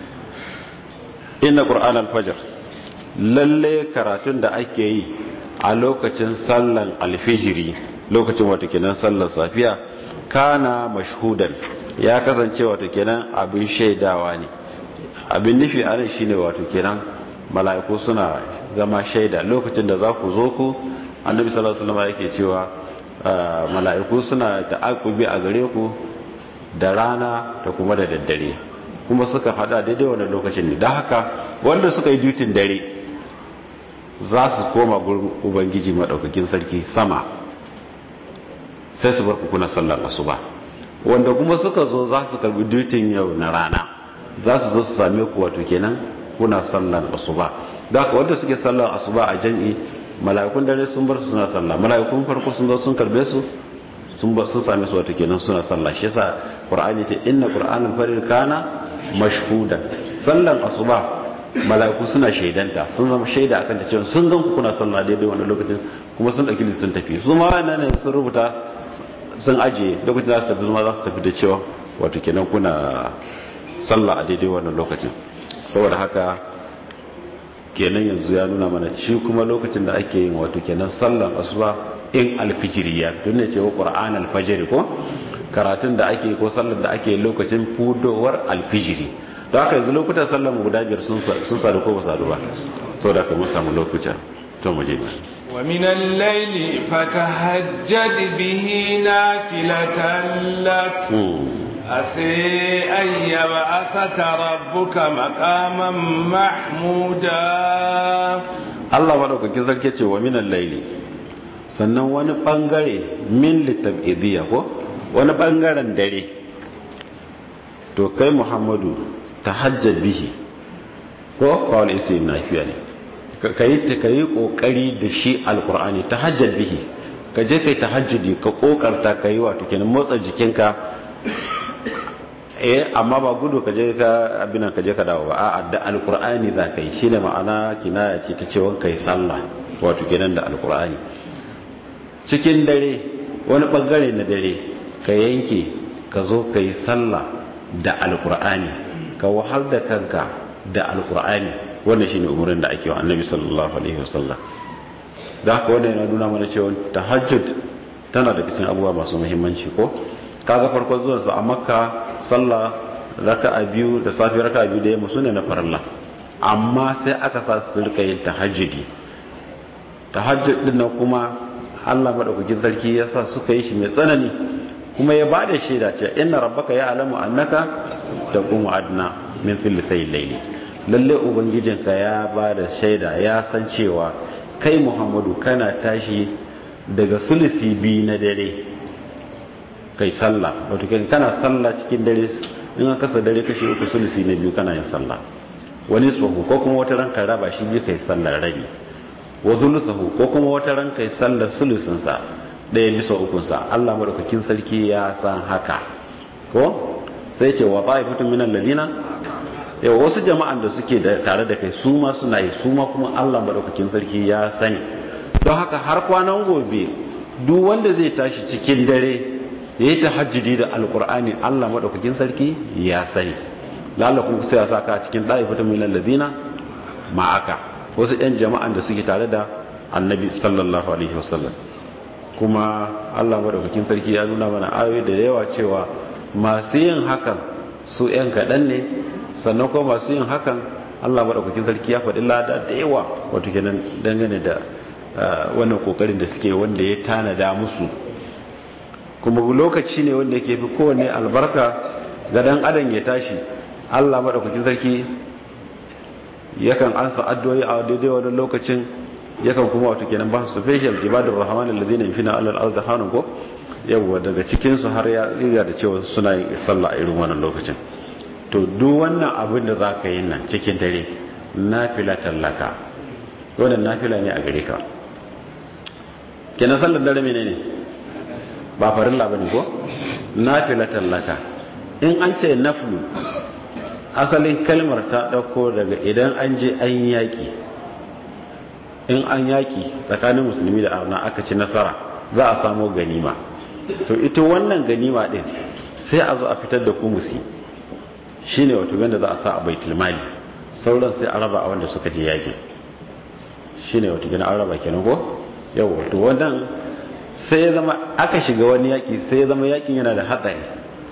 inna qur'an al-fajr lalle karatun da ake yi a lokacin sallan alfijiri lokacin wata kenan sallar safiya kana mashhudan ya kasance wata kenan abin shaidawa ne abin nufi anan shine wato kenan mala'iku suna zama shaida lokacin da za ku zo ku annabi sallallahu alaihi wasallam yake cewa mala'iku suna ta'aqubi a gare ku da rana da kuma da daddare kuma suka fada daidai wannan lokacin ne don haka wanda suka yi dutin dare za su koma gurin ubangiji maɗaukakin sarki sama sai su bar kuna sallar asuba wanda kuma suka zo za su karbi dutin yau na rana za su zo su same ku wato kenan kuna sallar asuba da haka wanda suke sallar asuba a jan'i mala'ikun dare sun bar su suna sallah mala'ikun farko sun zo sun karbe su sun bar sun same su wato kenan suna sallah shi yasa qur'ani ce inna qur'anal farir kana mashhudan sallan asuba mala'iku suna shaidanta sun zama shaida akan ta cewa sun gan ku kuna sallah daidai wannan lokacin kuma sun dauki sun tafi su ma wannan ne sun rubuta sun ajiye lokacin da su tafi su ma za su tafi da cewa wato kenan kuna sallah a daidai wannan lokacin saboda haka kenan yanzu ya nuna mana shi kuma lokacin da ake yin wato kenan sallan asuba in alfijiri ya fito ne cewa qur'an alfajiri ko karatun da ake ko sallar da ake lokacin fudowar alfijiri don haka yanzu lokutan sallar mu guda biyar sun sadu ko ba sadu ba sau da mun samu lokuta to mu je wa min al-layli fatahajjad bihi nafilatan lak عسى أن يبعثك ربك مقاما محمودا Allah madaukakin sarki ce wa minan laili sannan wani bangare min litabidiyya ko wani bangaren dare to kai Muhammadu tahajjad bihi ko kawai isi nafiya ne ka yi ka yi kokari da shi alqur'ani tahajjad bihi ka je kai tahajjudi ka kokarta ka yi wato kenan motsa jikinka eh amma ba gudu ka je ka abin ka je ka dawo ba a'a da alqur'ani za ka yi shine ma'ana kinaya ce ta cewa kai sallah wato kenan da alqur'ani cikin dare wani bangare na dare ka yanke ka zo ka yi sallah da alqur'ani ka wahal da kanka da alqur'ani wannan shine umurin da ake wa annabi sallallahu alaihi wasallam da haka wannan yana nuna mana cewa tahajjud tana da cikin abubuwa masu muhimmanci ko kaga farkon zuwan su a makka sallah raka'a biyu da safi raka'a biyu da yamma sune na farilla amma sai aka sa su rika yin tahajjudi tahajjud din nan kuma Allah madaukakin sarki ya sa suka yi shi mai tsanani kuma ya bada shaida ce inna rabbaka ya'lamu annaka taqumu adna min thilthay layli lalle ubangijinka ya bada shaida ya san cewa kai Muhammadu kana tashi daga sulisi biyu na dare kai sallah wato kai kana sallah cikin dare in an kasa dare kashi uku sulisi na biyu kana yin sallah wani tsohu ko kuma wata ranka raba shi biyu kai sallar rabi wa zulusahu ko kuma wata ranka yi sallar sulusin sa ɗaya bisa ukun sa Allah madaukakin sarki ya san haka ko sai ce wa ta'ifatu min alladhina yau wasu jama'an da suke da tare da kai su ma suna yi su ma kuma Allah madaukakin sarki ya sani don haka har kwanan gobe duk wanda zai tashi cikin dare ya yi tahajjudi da alkur'ani Allah madaukakin sarki ya sani lalakun sai ya saka cikin ɗa'ifatan min alladhina ma'aka wasu ɗan jama'an da suke tare da annabi sallallahu alaihi wasallam kuma Allah madaukakin sarki ya nuna mana ayoyi da yawa cewa masu yin hakan su ‘yan kaɗan ne sannan kuma masu yin hakan Allah madaukakin sarki ya faɗi lada da yawa wato kenan dangane da wannan kokarin da suke wanda ya tanada musu kuma lokaci ne wanda yake fi kowane albarka ga dan adam ya tashi Allah madaukakin sarki yakan ansa addu'o'i a daidai wannan lokacin yakan kuma wato kenan ba su special ibadur rahman alladhina yufina alal ard hanu ko yawa daga cikin su har ya riga da cewa suna yin sallah a irin wannan lokacin to duk wannan abin da zaka yi nan cikin dare nafila tallaka wannan nafila ne a gare ka kenan sallar dare menene ba farilla bane ko nafila tallaka in an ce naflu asalin kalmar ta dauko daga idan an je an yaki in an yaki tsakanin musulmi da arna aka ci nasara za a samu ganima to ita wannan ganima din sai a zo a fitar da kumusi shine wato wanda za a sa a baitul mali sauran sai a raba a wanda suka je yaki shine wato gina an raba kenan ko yau wato wannan sai ya zama aka shiga wani yaki sai ya zama yakin yana da hatsari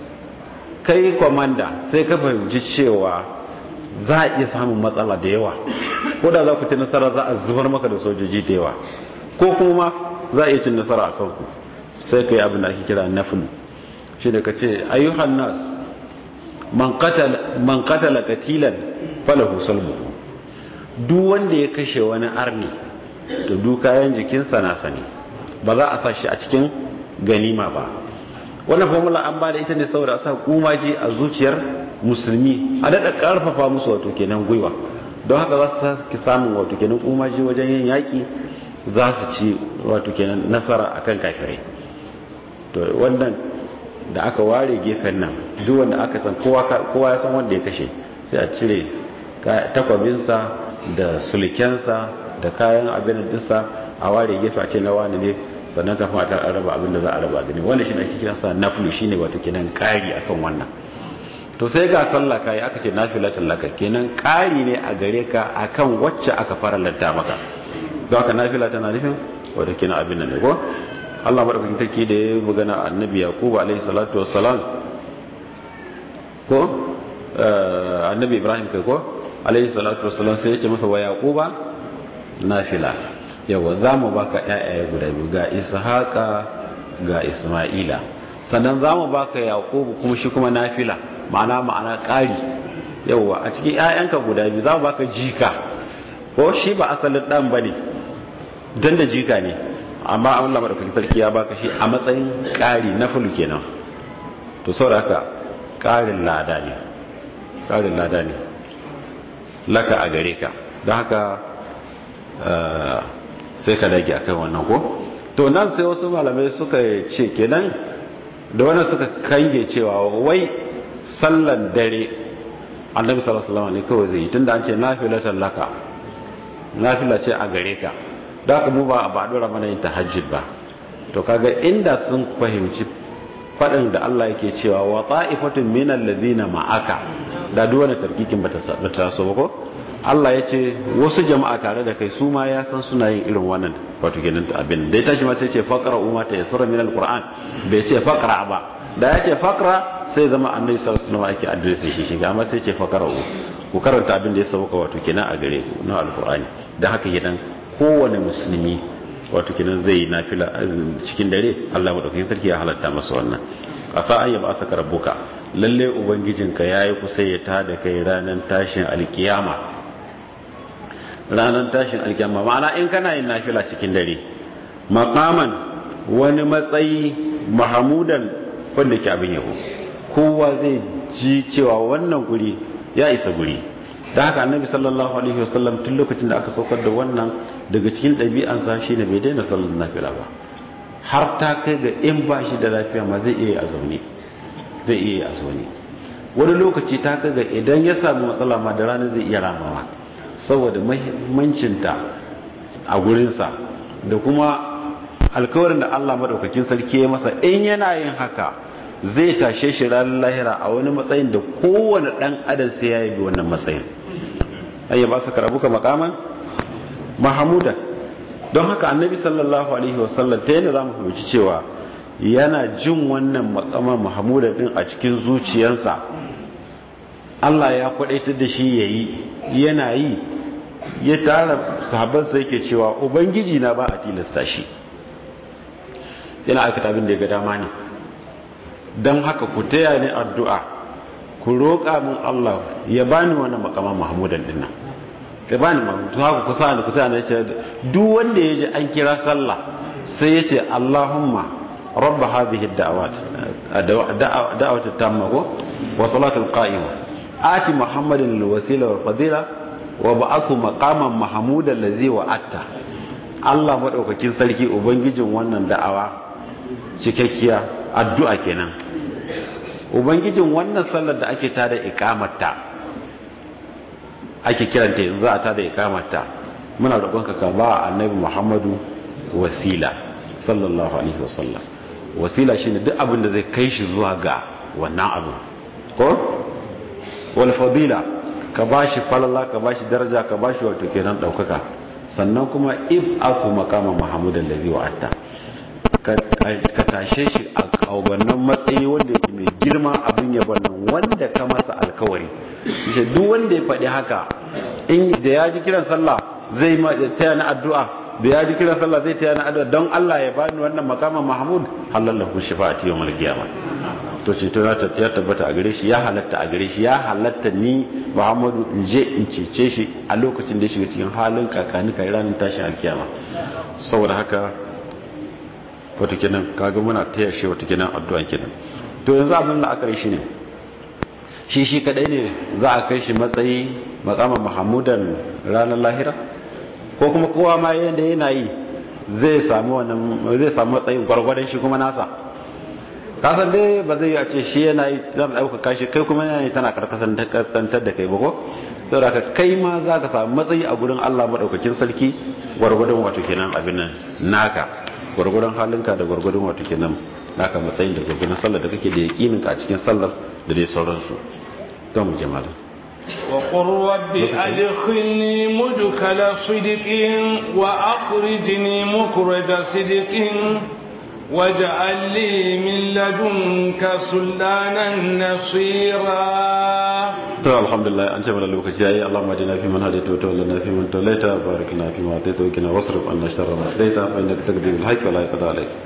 kai kwamanda sai ka fahimci cewa za a iya samun matsala da yawa ko da za ku ci nasara za a zubar maka da sojoji da yawa ko kuma za a iya cin nasara a kanku sai ka yi abin da ake kira nafil shi da ka ce ayyuhan nas man katala katilan falahu salmu duk wanda ya kashe wani arni to duk kayan jikinsa na sani ba za a sa shi a cikin ganima ba wannan formula an ba da ita ne saboda a sa kumaji a zuciyar musulmi a daɗa ƙarfafa musu wato kenan gwiwa don haka za su sake samun wato kenan kumaji wajen yin yaƙi za su ci wato kenan nasara akan kafirai to wannan da aka ware gefen nan duk wanda aka san kowa ya san wanda ya kashe sai a cire takwabinsa da sulkensa da kayan abin dinsa a ware gefe a ce na wani ne sannan kafin a tar raba abin da za a raba gani wannan shine ake kiransa naflu shine wato kenan kari akan wannan to sai ga sallah kai aka ce nafilatul laka kenan kari ne a gare ka akan wacce aka fara lanta maka don haka nafila tana nufin wato kenan abin nan ne ko Allah madaukakin take da ya magana annabi Yaqub alaihi salatu wassalam ko annabi Ibrahim kai ko alaihi salatu wassalam sai ya ce masa wa Yaquba nafila yawa za mu baka ƴaƴaye guda biyu ga Ishaqa ga Isma'ila sannan za mu baka yaqubu kuma shi kuma nafila ma'ana ma'ana ƙari yawwa a cikin 'ya'yanka guda biyu za mu baka jika ko shi ba asalin dan bane dan da jika ne amma Allah madaukakin sarki ya baka shi a matsayin ƙari na fulu kenan to saboda haka ƙarin lada ne ƙarin lada ne laka a gare ka don haka sai ka dage akan wannan ko to nan sai wasu malamai suka ce kenan da wannan suka kange cewa wai sallan dare annabi sallallahu alaihi wasallam ne kawai zai yi tunda an ce nafilatan laka nafila ce a gare ka da haka mu ba ba dora mana yin tahajjud ba to kaga inda sun fahimci fadin da Allah yake cewa wa ta'ifatun minal ladina ma'aka da duk wani tarkikin bata bata so ba ko Allah ya ce wasu jama'a tare da kai su ma ya san suna yin irin wannan wato kenan abin da ya tashi ma sai ce faqra umma ta yasra min alquran bai ce faqra ba da ya ce faqra sai zama annabi sallallahu alaihi wasallam ake address shi shi amma sai ce faqra ku karanta abin da ya sauka wato kenan a gare ku na alqurani dan haka gidan kowane musulmi wato kenan zai nafila cikin dare Allah madaukakin sarki ya halatta masa wannan asa an yaba saka rabbuka lalle ubangijinka yayi kusa ya tada kai ranar tashin alkiyama ranar tashin alkiyama ma'ana in kana yin nafila cikin dare maqaman wani matsayi mahamudan wanda ke abin yabo kowa zai ji cewa wannan guri ya isa guri da haka annabi sallallahu alaihi wasallam tun lokacin da aka saukar da wannan daga cikin ɗabi'ansa shine bai daina sallar nafila ba har ta kai ga in ba shi da lafiya ma zai iya a zaune zai iya a zaune wani lokaci ta kai ga idan ya sami matsala ma da rana zai iya ramawa saboda mahimmancinta a gurinsa da kuma alkawarin da Allah madaukakin sarki ya masa in yana yin haka zai tashe shi ranar lahira a wani matsayin da kowane dan adam sai ya yi wannan matsayin ayya ba su karabuka makaman mahamuda don haka annabi sallallahu alaihi wasallam ta yana za mu fahimci cewa yana jin wannan makaman mahamuda din a cikin zuciyarsa Allah ya kwadaitar da shi ya yi yana yi ya tara sahabansa yake cewa ubangiji na ba a tilasta shi yana aikata abin da ya ga dama ne don haka ku taya ni addu'a ku roƙa min Allah ya bani wannan makaman mahmudan din nan ya bani mahmudan haka ku sa'ani ku taya ni ce duk wanda ya ji an kira sallah sai ya ce Allahumma rabba hadhihi da'awat da'awat tamma ko wa salatul qa'ima ati muhammadin alwasila wal fadila wa ba'athu maqaman mahmudan allazi wa'atta Allah madaukakin sarki ubangijin wannan da'awa cikakkiya addu'a kenan ubangijin wannan sallar da ake tada ikamarta ake kiranta yanzu a tada ikamarta muna roƙonka ka ba annabi muhammadu wasila sallallahu alaihi wasallam wasila shine duk abin da zai kai shi zuwa ga wannan abu ko wal fadila ka bashi falala ka bashi daraja ka bashi wato kenan daukaka sannan kuma if aku makama muhammadan lazi wa'atta ka tashe shi a wannan matsayi wanda yake mai girma abin yabon nan wanda ka masa alkawari shi duk wanda ya faɗi haka in da ya ji kiran sallah zai taya na addu'a da ya ji kiran sallah zai taya na addu'a don Allah ya bani wannan makama mahmud halallahu shafa'ati yawmal qiyamah to ce to ya tabbata a gare shi ya halatta a gare shi ya halatta ni muhammadu in je in cece shi a lokacin da ya shiga cikin halin kakani kai ranar tashin alkiyama saboda haka wata kenan kaga muna taya shi wata kenan addu'a kenan to yanzu abin da aka shi ne shi shi kadai ne za a kai shi matsayi makaman mahamudan ranar lahira ko kuma kowa ma yanda yana yi zai samu wannan zai samu matsayin gwargwadon shi kuma nasa kasan dai ba zai yi a ce shi yana yi zan ɗaukaka shi kai kuma yana yi tana karkasantar da kai ba ko sau da kai ma za ka samu matsayi a gurin allah maɗaukakin sarki gwargwadon wato kenan abin nan naka gwargwadon halinka da gwargwadon wato kenan naka matsayin da gwargwadon sallar da kake da yaƙinin ka a cikin sallar da dai sauransu don mu jama'a وقل رب أدخلني مدخل صدق وأخرجني مخرج صدق واجعل لي من لدنك سلانا نصيرا to alhamdulillah an ce mana lokaci yayi Allahumma adina fi man hadaita wa tawallana fi man tawallaita barik lana fi ma ataita wa qina wasrif anna sharra ma qadaita fa innaka taqdi bil haqqi wa la yaqda alayk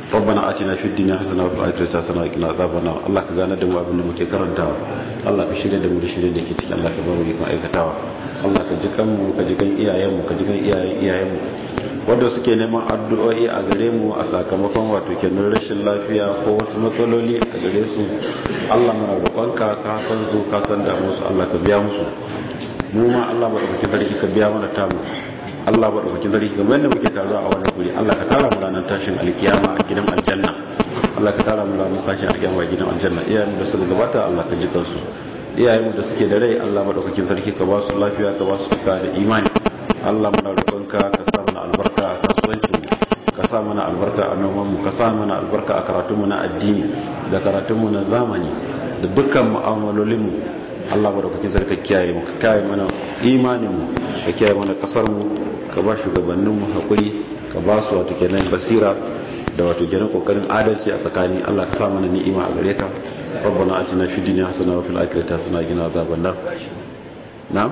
ربنا آتنا في الدنيا حسنة وفي الآخرة حسنة وقنا عذاب النار الله ka gane da mu abin da muke karantawa Allah ka shirya da mu da shirye da ke cikin Allah ka ba mu ikon aikatawa Allah ka ji kanmu ka ji kan iyayenmu ka ji kan iyayen iyayenmu wanda suke neman addu'o'i a gare mu a sakamakon wato kenan rashin lafiya ko wasu matsaloli a gare su Allah muna roƙonka ka san su ka san da musu Allah ka biya musu mu ma Allah ba da sarki ka biya mana tamu Allah ba ɗauki zarki kamar yadda muke taruwa a wannan guri Allah ka tara mu ranar tashin alkiyama a gidan aljanna Allah ka tara mu ranar tashin alkiyama a gidan aljanna iyayen da suka gabata Allah ka ji kansu iyayen da suke da rai Allah ba ɗauki zarki ka ba su lafiya ka ba su tuka da imani Allah muna roƙonka ka sa mana albarka a kasuwancin mu ka sa mana albarka a noman mu ka sa mana albarka a karatun mu na addini da karatun mu na zamani da dukkan mu'amalolin mu Allah ba da kuke zarka kiyaye mu ka kiyaye mana imanin mu ka kiyaye mana kasar mu ka ba shugabannin mu hakuri ka ba su wato kenan basira da wato kenan kokarin adalci a tsakani Allah ka sa mana ni'ima a gare ka ربنا آتنا في الدنيا حسنة وفي الآخرة حسنة وقنا عذاب النار نعم